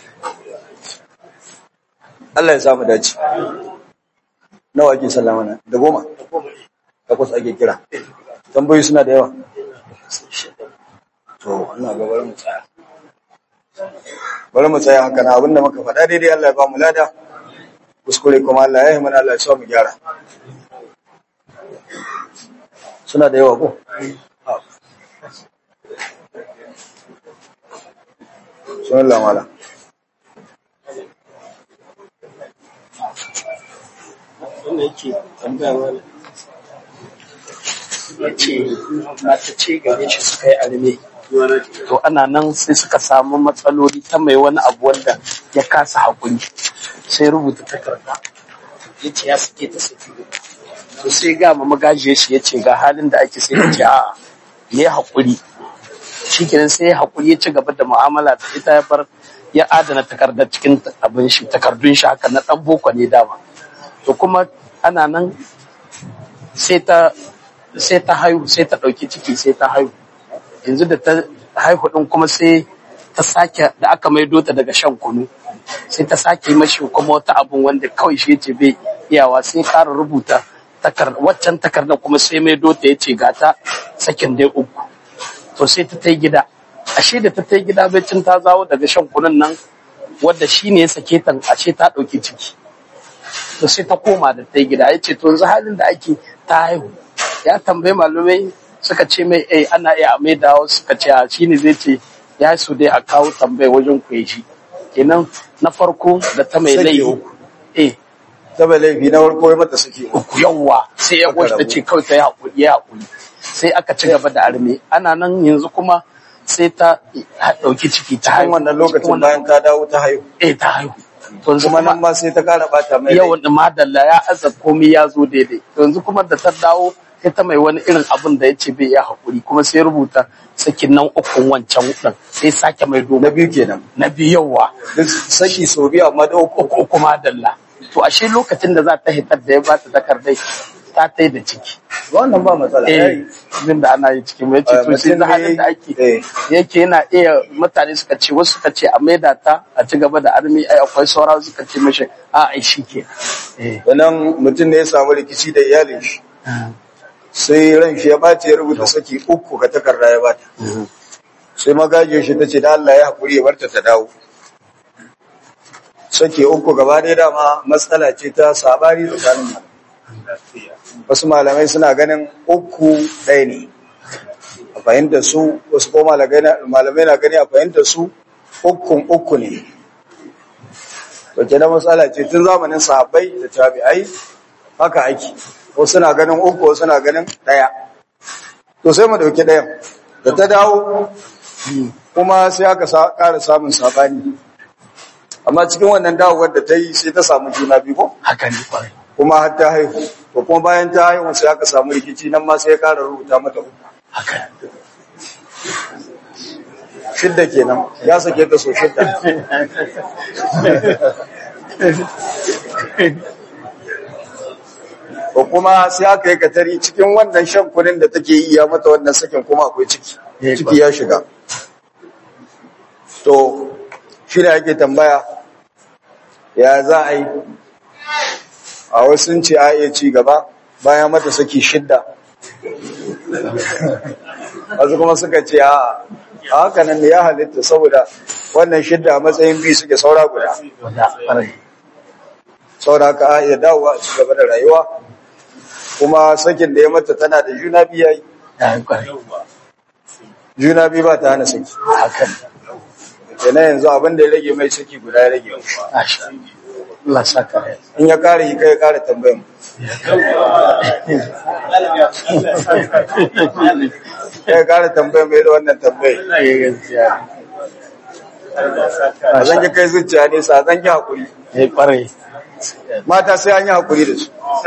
Allah ya samu dace nawa ake sallama na da goma takwas ake kira tambayoyi suna da yawa to ina ga bari mu tsaya bari mu tsaya haka na abinda muka faɗa daidai Allah ya ba mu lada kuskure kuma Allah ya yi mana Allah ya sa mu gyara suna da yawa ko sunan lamala wanda yake tambaya wani ya ce mata ce gare shi suka yi arme to ana nan sai suka samu matsaloli ta mai wani abu wanda ya kasa haƙuri sai rubuta takarda ya ce ya sake ta saki to sai ga ma magajiyar shi ya ce ga halin da ake sai ya ce a'a ya haƙuri shi kenan sai ya haƙuri ya ci gaba da mu'amala da ita ya bar ya adana takardar cikin abin shi takardun shi haka na ɗan boko ne dama to kuma ana nan sai ta sai ta haihu sai ta ɗauki ciki sai ta haihu yanzu da ta haihu ɗin kuma sai ta sake da aka maido ta daga shan kunu sai ta sake mashi kuma wata abun wanda kawai shi yace bai iyawa sai ƙara rubuta waccan takardar kuma sai maido ta yace gata sakin dai uku to sai ta tai gida ashe da ta tai gida baccin ta zawo daga shan kunun nan wadda shi ne ya sake ta ashe ta ɗauki ciki to sai ta koma da ta gida ya ce to yanzu halin da ake ta haihu ya tambayi malumai suka ce mai eh ana iya mai dawo suka ce a shi ne zai ce ya su dai a kawo tambayi wajen ku shi kenan na farko da ta mai laifi eh ta bai laifi na farko ya mata suke uku yawwa sai ya goshi ta ce kawai ta yi haƙuri ya haƙuri sai aka ci gaba da arme ana nan yanzu kuma sai ta ɗauki ciki ta cikin haihu wannan Cikin lokacin wannan bayan ta dawo ta haihu eh ta haihu to yanzu kuma kuma nan ma sai ta kara bata mai yau rai da madalla ya aza komai ya zo daidai to yanzu kuma da ta dawo ita mai wani irin abin da ya ce bai iya haƙuri kuma sai rubuta sakin nan ukun wancan ɗin sai sake mai na domin biyu kenan na biyawa duk saki sau biyu amma da uku uku uku madalla to ashe lokacin da za ta hitar da ya bata takardai ta tai da ciki wannan ba matsala eh din da ana yi cikin mai ce Eh, to sai mutum da ne- halin da ake eh. yake yana iya mutane suka ce wasu suka ce a maida ta a ci gaba da armi ai akwai saura suka ce mishi a ai shi ke eh wannan mutum ne ya samu rikici da iyalin shi sai ran shi ya ɓace ya rubuta saki uku ga takarda ya bata sai magaje shi ta ce da Allah ya haƙuri ya barta ta dawo saki uku gaba ɗaya dama matsala ce ta sabari tsakanin malamai wasu malamai suna ganin uku ɗaya ne a fahimtar su wasu ko malamai na- malamai na gani a fahimtar su ukun uku ne wace na matsala ce tun zamanin sahabbai da tabi'ai haka ake wasu na ganin uku wasu na ganin ɗaya to sai mu ɗauki ɗayan da ta dawo kuma sai aka sa- ƙara samun saɓani amma cikin wannan dawowar da ta yi sai ta samu juna biyu ko haka ne kwarai kuma har ta haihu to kuma bayan ta haihu sai aka samu rikici nan ma sai ya ƙara rubuta mata uku haka shidda kenan ya sake ta so shidda ko kuma sai aka yi katari cikin wannan shan kunin da take yi ya mata wannan sakin kuma akwai ciki Eh, ciki ya shiga to shi da ake tambaya ya za a yi a wasu sun ce a iya ci gaba bayan mata saki shidda wasu kuma suka ce a a haka nan ne ya halitta saboda wannan shidda a matsayin biyu suke saura guda wanda kwarai saboda haka a iya dawowa a ci gaba da rayuwa kuma sakin da ya mata tana da juna biyu yayi ya yi kwarai juna biyu ba ta hana saki haka ne kenan yanzu abin da ya rage mai saki guda ya rage mai Masha Allah saka rai in ya kare yi kai ya kare tambayan mu kai ya kare tambayan mai da wannan tambayi a zan ki kai zuciya ne sa zan ki hakuri ya kwarai mata sai an yi hakuri da su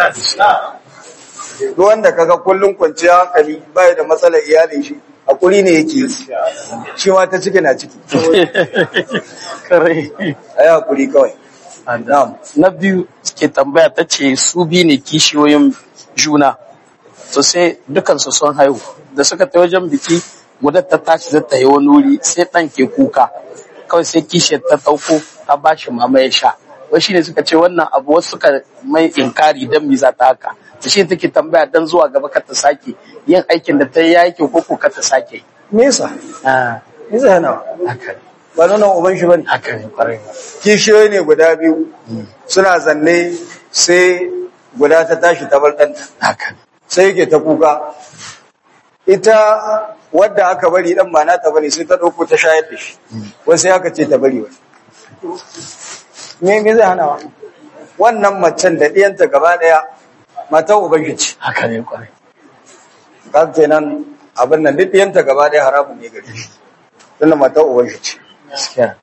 duk wanda kaga kullum kwanciya hankali bai da matsalar iyalin shi hakuri ne yake yi shi ma ta ciki na ciki kwarai ayi hakuri kawai na'am na biyu ke tambaya ta ce su biyu ne kishiyoyin juna to sai dukansu sun haihu da suka ta wajen biki guda ta tashi da ta yi wani wuri sai ɗan ke kuka kawai sai kishiyar ta ɗauko ta ba shi mama ya sha wai shine suka ce wannan abu wasu suka mai inkari don mi za ta haka da shi take tambaya don zuwa gaba ka ta sake yin aikin da ta yi ya kyau ko ko ka ta sake me yasa Ah, me yasa yana haka ne ba nuna uban shi bane haka ne kwarai kishiyoyi ne guda biyu suna zanne sai guda ta tashi ta bar ɗanta haka ne sai yake ta kuka ita wadda aka bari dan ba nata bane sai ta dauko ta shayar da shi wai sai aka ce ta bari wani me me zai hana wa wannan macen da diyanta gaba daya matan uban shi ce haka ne kwarai ka kenan abin nan duk diyanta gaba daya haramun ne gare shi tunda matan uban shi ce gaskiya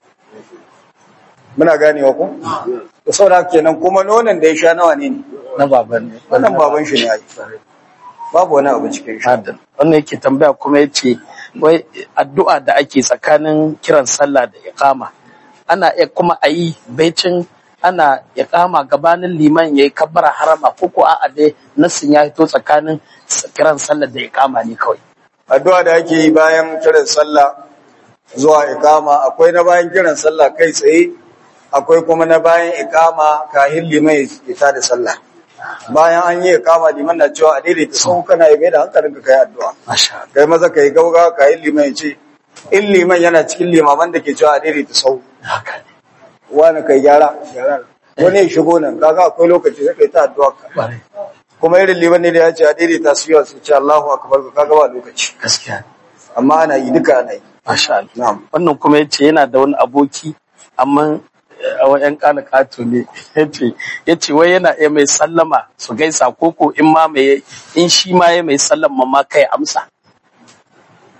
muna ganewa ko to saboda haka kenan kuma nonon da ya sha nawa ne ne na baban ne wannan baban shi ne ai babu wani abu cikin shi Adam. Wannan yake tambaya kuma ya ce, wai addu'a da ake tsakanin kiran sallah da iqama ana iya kuma a yi baicin ana iqama gabanin liman ya yi kabbara harama ko ko a'a dai nassin ya hito tsakanin s- kiran sallah da iqama ne kawai. addu'a da ake yi bayan kiran sallah zuwa ikama akwai na bayan kiran sallah kai tsaye akwai kuma na bayan ikama kahin liman ya tada sallah bayan an yi ikama liman na cewa a daidaita sau kana yi mai da hankalin ka kai addu'a Masha Allah. kai maza kai gauga kahin liman ya ce in liman yana cikin limaman da ke cewa a daidaita sau Haka ne. wani kai gyara gyara wani ya shigo nan kaga akwai lokaci sai kai ta addu'a ka Kwarai. kuma irin liman ne da ya ce a daidaita su yawa su ce Allahu akbar ka kaga ba lokaci Gaskiya. ne. amma ana yi duka ana yi Masha Allah. na'am Wannan kuma ya ce yana da wani aboki amma eh, a yan kana kato ne ya ce wai yana iya mai sallama su gaisa koko in ma mai in shi ma ya mai sallama ma kai amsa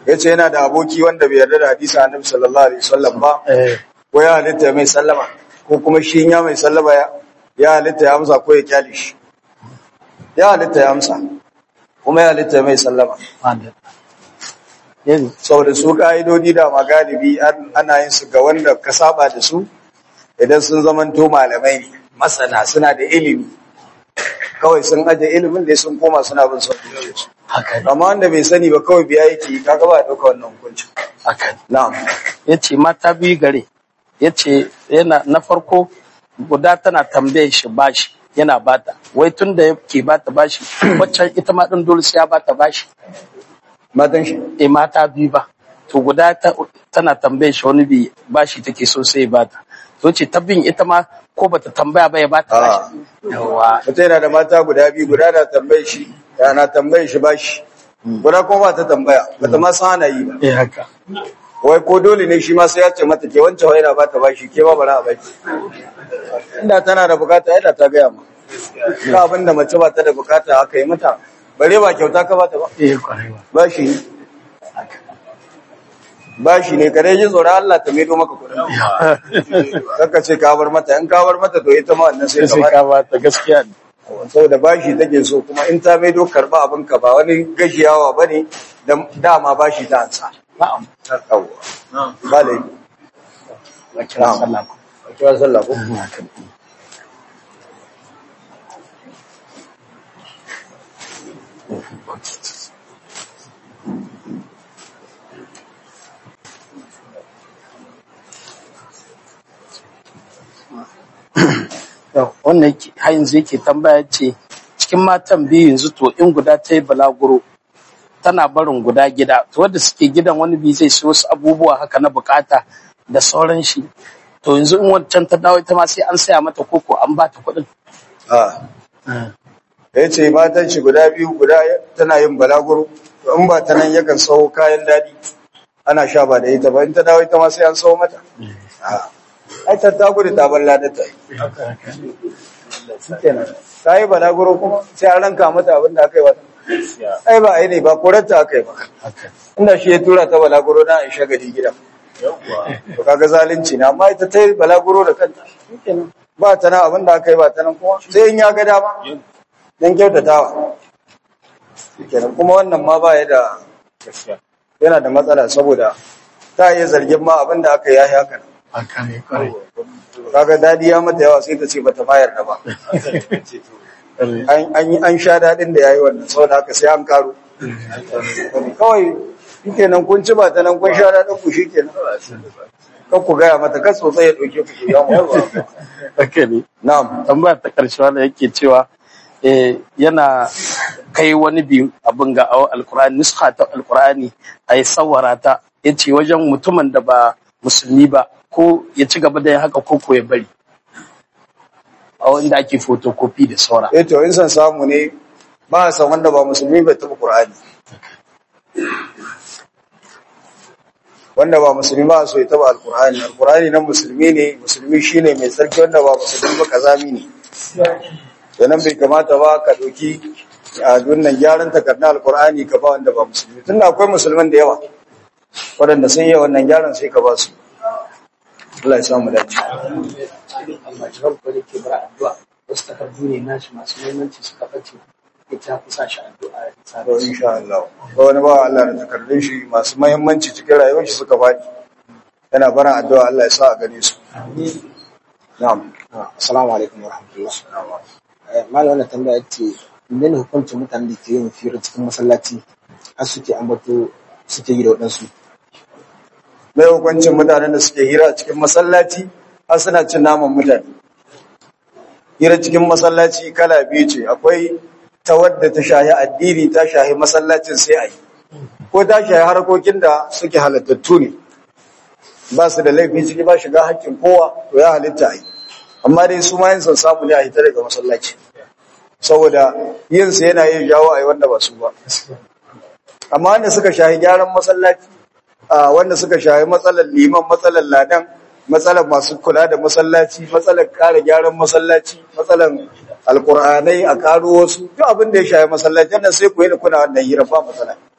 yace yana da aboki wanda bai yarda da hadisi annabi sallallahu alaihi wasallam ba eh ko ya halitta mai sallama ko kuma shi ya mai sallama ya ya halitta ya amsa ko ya kyale shi ya halitta ya amsa kuma ya halitta mai sallama wanda yanzu saboda su ka'idodi da ma galibi an- ana yin su ga wanda ka saba da su idan sun zamanto malamai ne masana suna da ilimi kawai sun aje ilimin da sun koma suna bin son zuciyarsu haka ne amma wanda bai sani ba kawai biya yake kaga ba ya dauka wannan hukuncin haka ne na'am ya ce mata biyu gare ya ce yana na farko guda tana tambaye shi bashi yana bata wai tun da yake bata bashi waccan ita ma ɗin dole sai ya bata bashi matan shi e mata biyu ba to guda ta, tana tambaye shi wani bi bashi take so sai ya bata to ce ta bin ita ma ko bata tambaya ba ya bata bashi yawa mutum yana da mata guda biyu guda na tambaye shi yana tambaye shi bashi guda kuma ba ta tambaya ba ta ma san ana yi ba eh haka wai ko dole ne shi ma sai ya ce mata ke wancan wai na ba ta bashi ke ma bara a baki inda tana da bukata yadda ta gaya ma ka abin da mace ba ta da bukata aka yi mata bare ba kyauta ka ba ta ba eh kwarewa bashi ne bashi ne kare ji tsoron Allah ta maido maka kudin kaka ce ka bar mata in ka bar mata to ita ma wannan sai sai ka ka bata gaskiya ne saboda bashi take so kuma in ta maido karba abin ka ba wani gashiyawa bane dan dama bashi ta ansa na'am yawwa ba laifi ba kira sallah ko a kira sallah ko haka ne Yau, wannan yake- har yanzu yake tambaya ce cikin matan biyu yanzu to in guda ta yi balaguro tana barin guda gida to wanda suke gidan wani bi zai siyo wasu abubuwa haka na bukata da sauran shi to yanzu in wancan ta dawo ita ma sai an saya mata koko an ba ta kuɗin a ya ce matan shi guda biyu guda tana yin balaguro to in ba ta nan yakan sau kayan daɗi ana sha ba da ita ba in ta dawo ita ma sai an sau mata a ai ta ta gudu ta balla da ta yi shikenan ta yi balaguro kuma sai an ranka mata abin da aka yi wata ai ba ai ne ba korarta aka yi ba inda shi ya tura ta balaguro na in shagali gida to kaga zalunci na amma ita ta yi balaguro da kanta shikenan ba ta nan abin da aka yi ba ta nan kuma sai in ya ga dama dan kyautatawa shikenan kuma wannan ma ba ya da yana da matsala saboda ta iya zargin ma abin da aka yi ya yi haka nan haka ne kwarai kaga dadi ya mata yawa sai ta ce bata bayar da ba an an yi an sha dadin da yayi wannan saboda haka sai an karo kawai shikenan kun ci ba ta nan kun sha dadin ku shikenan kan ku gaya mata kan sosai ya dauke ku ya mu haka ne na'am tambaya ta karshe wanda yake cewa eh, yana kai wani biyu abin ga awa alkur'ani nuska ta alkur'ani a yi sawara ta ya ce wajen mutumin da ba musulmi ba ko ya ci gaba da yin haka ko ko ya bari a wanda ake fotokofi da saura eh to in san samu ne ba a san wanda ba musulmi bai taɓa qur'ani wanda ba musulmi ba so ya taɓa alqur'ani alqur'ani nan musulmi ne musulmi shine mai tsarki wanda ba musulmi ba kazami ne sannan bai kamata ba ka ɗauki a dunnan gyaran takardar alkur'ani ka ba wanda ba musulmi tun da akwai musulman da yawa waɗanda sun yi wannan gyaran sai ka ba su Allah ya samu dace almajiran ko da ke bara addu'a wasu takardu ne nashi masu muhimmanci suka bace ita kusa shi addu'a to insha Allah ba wani ba Allah da takardun shi masu muhimmanci cikin rayuwar shi suka faɗi yana barin addu'a Allah ya sa a gane su na'am Assalamu alaikum wa rahmatullah. Malam wannan tambaya ce, menene hukuncin mutanen da ke yin fira cikin masallaci har suke ambato suke yi da waɗansu? mai hukuncin mutanen da suke hira a cikin masallaci har suna cin naman mutane hira cikin masallaci kala biyu ce akwai ta wadda ta shahi addini ta shahi masallacin sai a yi ko ta shahi harkokin da suke halittattu ne ba su da laifi ciki ba shiga hakkin kowa to ya halitta a yi amma dai su ma yin son samu ne a hita daga masallaci saboda yin sa yana yin jawo a yi wanda ba su ba amma wanda suka shahi gyaran masallaci a wanda suka shahi matsalar liman matsalar ladan matsalar masu kula da masallaci matsalar kare gyaran masallaci matsalar alkur'anai a karo wasu duk abin da ya shahi masallaci nan sai ku yi da kuna wannan hira ba matsala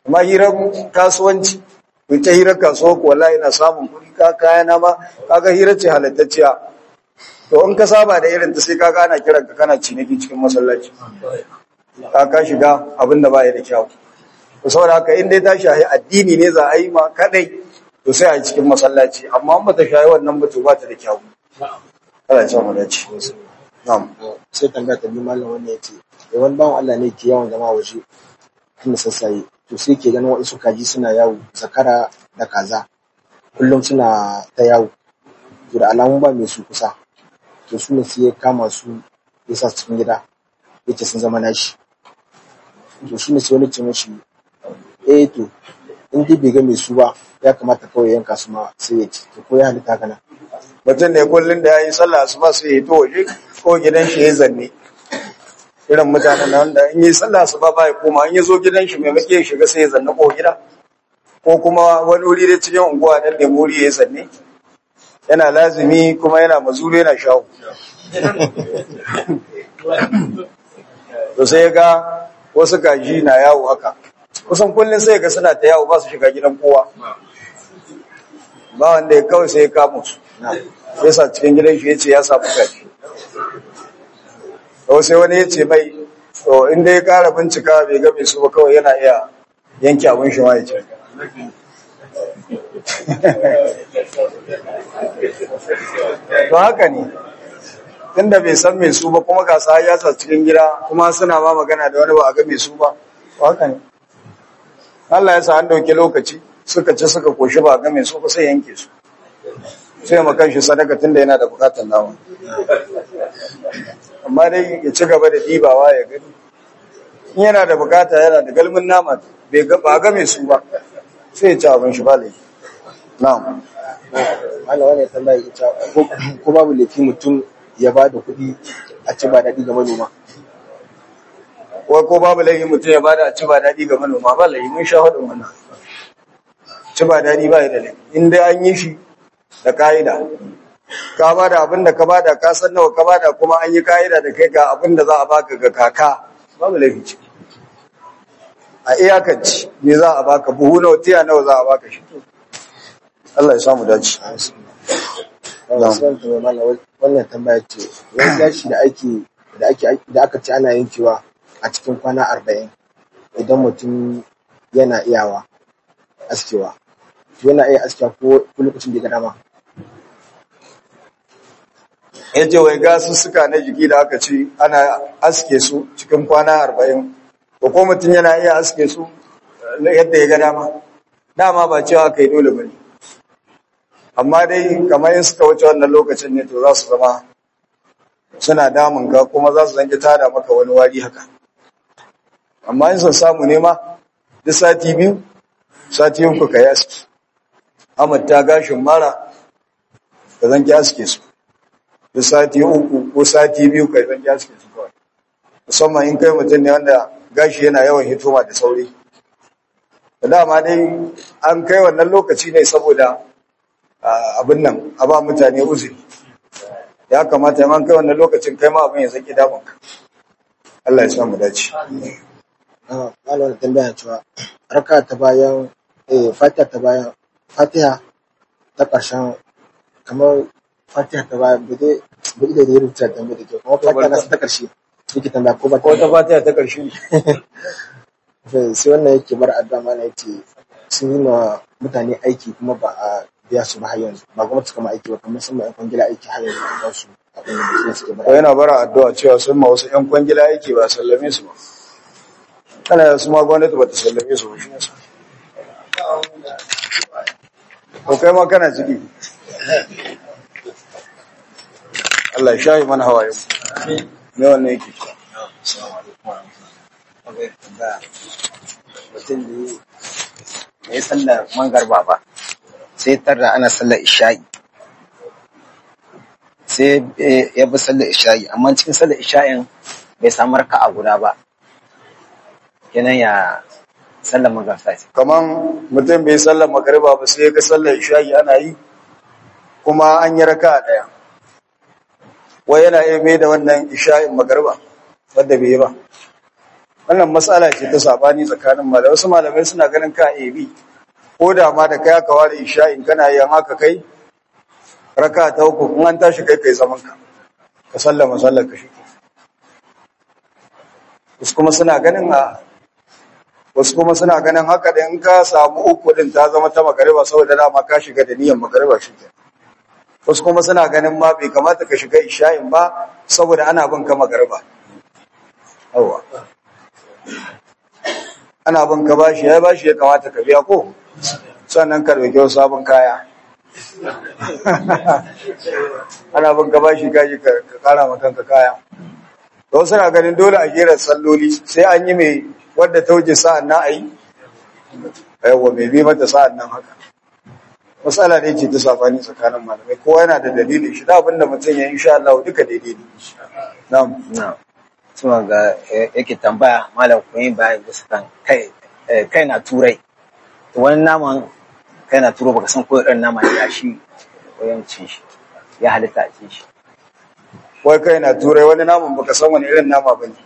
amma hirar kasuwanci ku ta hirar kasuwa ko wallahi na samun kuɗi ka kaya na ma kaga hirar ce halattacciya to in ka saba da irin ta sai kaga ana kiran ka kana ciniki cikin masallaci ka ka shiga abin da baya da kyau to saboda haka in dai ta shahi addini ne za a yi ma kadai to sai a yi cikin masallaci amma in bata shahi wannan ba to ba ta da kyau Allah ya sa mu dace na'am sai tambaya ta biyu malam wannan ya ce da wani bawan Allah ne ke yawan zama waje tun da sassaye to sai ke ganin waɗansu kaji suna yawo zakara da kaza kullum suna ta yawo to da alamun ba mai su kusa to su ne sai ya kama su ya sa su cikin gida ya ce sun zama nashi to shi ne sai wani ce mashi eh to in dai bai ga mai su ba ya kamata kawai yanka su ma sai ya ci to ko ya halitta kana mutum ne kullum da ya yi sallah asuba sai ya to waje ko gidan shi ya zanne irin mutanen nan da in yi sallah asuba ba ya koma in ya zo gidan shi maimakon ya shiga sai ya zanne ko gida ko kuma wani wuri da cikin unguwa dan da muri ya zanne yana lazimi kuma yana mazuru yana shawo to sai ya ga wasu kaji na yawo haka kusan kullum sai ya ga suna ta yawo ba su shiga gidan kowa ba wanda ya kawai sai ya kama su ya sa cikin gidan shi ya ce ya samu kaji to sai wani ya ce mai to inda ya kara bincika bai ga mai su ba kawai yana iya yanke abin shi ma ya ce to haka ne tunda bai san mai su ba kuma ga sa ya sa cikin gida kuma suna ma magana da wani ba a ga mai su ba to haka ne Allah ya sa an dauke lokaci suka ci suka koshi ba a ga mai su ba sai yanke su sai makan shi sadaka tunda yana da bukatar nama amma dai ya ci gaba da dibawa ya gani in yana da bukata yana da galmin nama bai ga ba ga mai su ba sai ya ci abin shi ba laifi na'am malam wannan tambaya ita ko- ko babu laifi mutum ya ba da kuɗi a ci ba daɗi ga manoma wai ko babu laifi mutum ya bada ci ba daɗi ga manoma ba laifi mun sha hudun wannan ci ba daɗi ba ya da laifi in dai an yi shi da ka'ida ka bada abin da ka bada ka san nawa ka bada kuma an yi ka'ida da kai ga abin da za a baka ga kaka babu laifi ciki a iyakanci me za a baka buhu nawa tiya nawa za a baka shi Allah ya samu dace wannan sai tambaya malam wannan tambaya ce wani gashi da ake da ake da aka ce ana yankewa a cikin kwana arba'in idan mutum yana iyawa askewa to yana iya askewa ko ko lokacin da ya ga dama ya ce wai gasussuka na jiki da aka ce ana aske su cikin kwana arba'in ko ko mutum yana iya aske su eh, yadda ya ga dama dama ba cewa aka yi dole ba ne amma dai kamar yin suka wuce wannan lokacin ne to za su zama suna damun ka kuma za su zanki tada maka wani wari haka amma in sun samu nema duk sati biyu sati uku ka yi aski ta gashin mara ka zanki aske su da sati uku ko sati biyu kai zan ya suke kawai musamman in kai mutum ne wanda gashi yana yawan hitoma da sauri da dama dai an kai wannan lokaci ne saboda ah, abin nan a ba mutane uzuri ya kamata in an kai wannan lokacin kai ma abin ya zaki damunka Allah ya sa mu dace Ah, malam wannan tambaya cewa raka ta bayan eh fatiha ta bayan fatiha ta ƙarshen kamar fatiha ta bayan bude bude da ya rubuta tambaya da ke kuma fatiha na ta ƙarshe yake tambaya ko ba ko ta fatiha ta karshe sai sai wannan yake bar addu'a mana yace sun yi ma mutane aiki kuma ba a biya su ba har yanzu ba gwamnati kama aiki ba kamar sun ma yan kwangila aiki har yanzu ba su abin da mutum suke ko bara yana bara addu'a cewa sun ma wasu ƴan kwangila yake ba sallame su ba kana da su ma gwamnati ba ta sallame su ba shi yasa ko kai ma kana ciki Allah ya shayi mana hawaye me wannan yake mutum ne ya yi sallar mangarba ba sai tarra ana sallar isha'i sai eh, ya bi sallar isha'i amma cikin sallar isha'in bai samu raka a guda ba kenan ya sallar magarsa ce kaman mutum bai sallar magariba ba sai ya ga sallar isha'i ana yi kuma an yi raka daya wai yana iya mai da wannan isha'in magariba wadda bai yi ba wannan matsala ce ta sabani tsakanin malamai wasu malamai suna ganin ka ebi ko da ma da kai aka ware isha'in kana yin haka kai raka ta uku in an tashi kai kai zaman ka ka sallama sallar ka shi wasu kuma suna ganin a wasu kuma suna ganin haka da in ka samu uku din ta zama ta magariba saboda dama ka shiga da niyyar magariba shi ke wasu kuma suna ganin ma bai kamata ka shiga isha'in ba saboda ana bin ka magariba yawa ana bin ka bashi ya bashi ya kamata ka biya ko sannan ka dauki wasu sabon kaya ana bin ka bashi kaji ka ka kara ma kanka kaya to wasu na ganin dole a jera salloli sai an yi mai wadda ta wuce sa'an nan a yi yawa mai bi mata sa'an nan haka matsala ne ce ta safani tsakanin malamai kowa yana da dalilin shi da abinda mutum ya insha Allah duka daidai ne na'am na suna ga eh, yake tambaya malam kun yi bayan bisa kan kai eh, kai na turai to wani naman kai na turo baka san ko irin nama ya shi wayan cin shi ya halitta a cin shi wai kai na turai wani naman baka san wani irin nama bane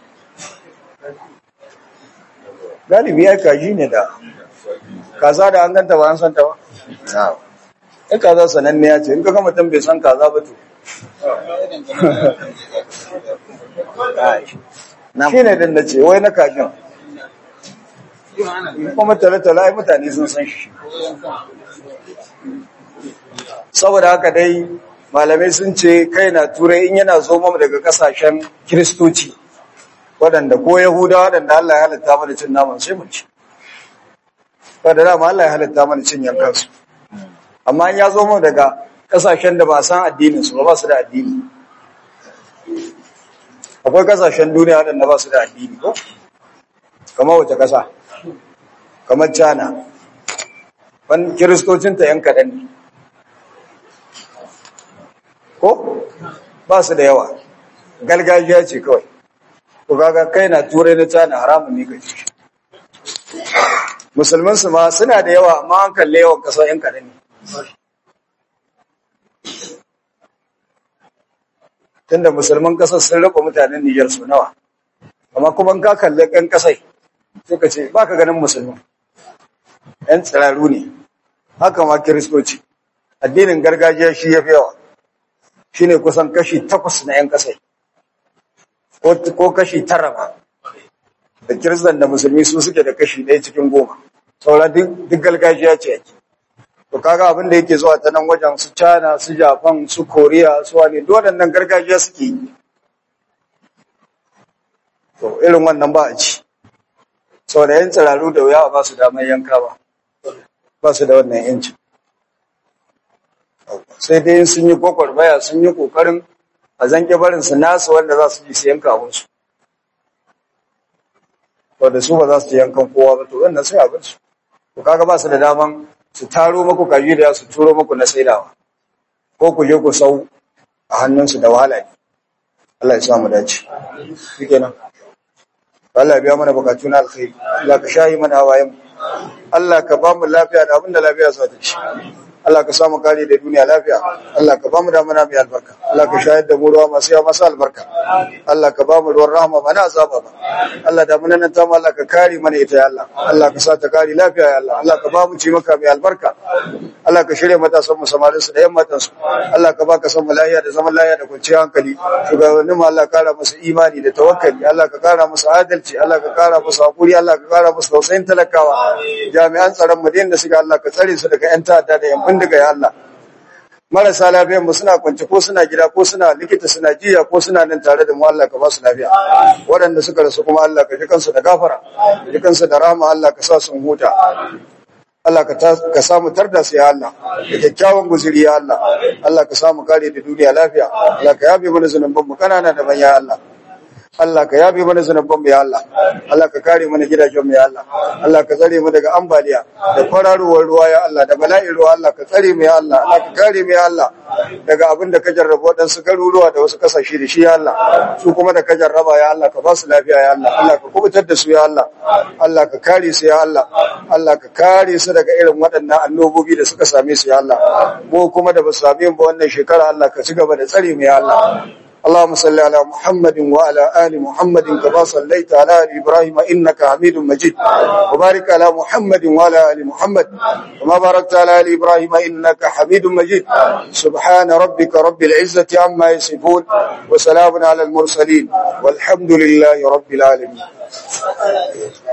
galibi ya kaji ne da kaza da an ganta ba an san ta ba na in kaza sananniya ce in ka ga mutum bai san kaza ba to na shi ne din da ce wai na kajin kuma tale-tale ai mutane sun san shi saboda haka dai malamai sun ce kai na turai in yana zo mamu daga kasashen kiristoci waɗanda ko yahuda waɗanda Allah ya halitta mana cin naman sai mu ci wadda dama Allah ya halitta mana cin yankansu amma in ya zo mamu daga kasashen da ba a san addininsu ba ba su da addini akwai kasashen duniya waɗanda ba su da addini ko kamar wace ƙasa kamar China ban kiristocinta yan kaɗan ne ko ba su da yawa gargajiya ce kawai ko kaga kai na turai na China haramun ne kace shi musulman su ma suna da yawa amma an kalle yawan ƙasa yan kaɗan ne tunda musulman ƙasar sun raba mutanen Nijar su nawa amma kuma in ka kalle ɗan ƙasai sai ka ce ba ka ganin musulman ‘yan tsiraru ne haka ma kiristoci addinin gargajiya shi ya fi yawa shi ne kusan kashi takwas na ‘yan ƙasai ko ko kashi tara ma da kiristan da musulmi su suke da kashi ɗaya cikin goma saura duk duk gargajiya ce ake to kaga abin da yake zuwa ta nan wajen su China su Japan su Korea su wani duk waɗannan gargajiya suke yi to irin wannan ba a ci saboda yan tsiraru da wuya ba su damar yanka ba ba su da wannan yanci sai dai sun yi gwagwarmaya sun yi kokarin a zanke barin su nasu wanda za su ji su yanka abinsu wanda su ba za su ji yankan kowa ba to wannan sai abin su to kaga ba su da daman su taro maku kaji da su turo maku na saidawa ko ku je ku sau a hannunsu da wahala ne Allah ya sa mu dace shikenan Allah ya biya mana bukatu na alkhairi Allah ka shayi mana hawayen Allah ka ba mu lafiya da abin da lafiya za ta ci Allah ka samu kare da duniya lafiya Allah ka ba mu damuna mai albarka Allah ka shayar da mu ruwa masu yawa masu albarka Allah ka ba mu ruwan rahama ba na azaba ba Allah da mun nan ta mu Allah ka kare mana ita ya Allah Allah ka sa ta kare lafiya ya Allah Allah ka ba mu ci maka mai albarka Allah ka shirya matasan mu samarin su da yan matan su Allah ka baka san mu lafiya da zaman lafiya da kwanciyar hankali shugabannin mu Allah ka kara musu imani da tawakkali Allah ka kara musu adalci Allah ka kara musu hakuri Allah ka kara musu tausayin talakawa jami'an tsaron mu da suka Allah ka tsare su daga yan ta'adda da yan bindiga ya Allah marasa lafiyan mu suna kwance ko suna gida ko suna likita suna jiya ko suna nan tare da mu Allah ka ba su lafiya waɗanda suka rasu kuma Allah ka ji kansu da gafara ka ji kansu da rahama Allah ka sa su huta Allah ka ta- ka samu tarda su ya Allah da kyakkyawan guzuri ya Allah Allah ka samu kare da duniya lafiya Allah ka yabe mana zunuban mu kanana da manya Allah Allah ka yabe mana zunuban mu ya Allah Allah ka kare mana gidajen mu ya Allah Allah ka tsare mu daga ambaliya da kwararowar ruwa ya Allah da bala'in ruwa Allah ka tsare mu ya Allah Allah ka kare mu ya Allah daga abin da ka jarraba waɗansu garuruwa da wasu kasashe da shi ya Allah su kuma da ka jarraba ya Allah ka ba su lafiya ya Allah Allah ka kubutar da su ya Allah Allah ka kare su ya Allah Allah ka kare su daga irin waɗannan annobobi da suka same su ya Allah mu kuma da ba su same mu ba wannan shekara Allah ka ci gaba da tsare mu ya Allah اللهم صل على محمد وعلى آل محمد كما صليت على آل إبراهيم إنك حميد مجيد وبارك على محمد وعلى آل محمد كما باركت على آل إبراهيم إنك حميد مجيد سبحان ربك رب العزة عما يصفون وسلام على المرسلين والحمد لله رب العالمين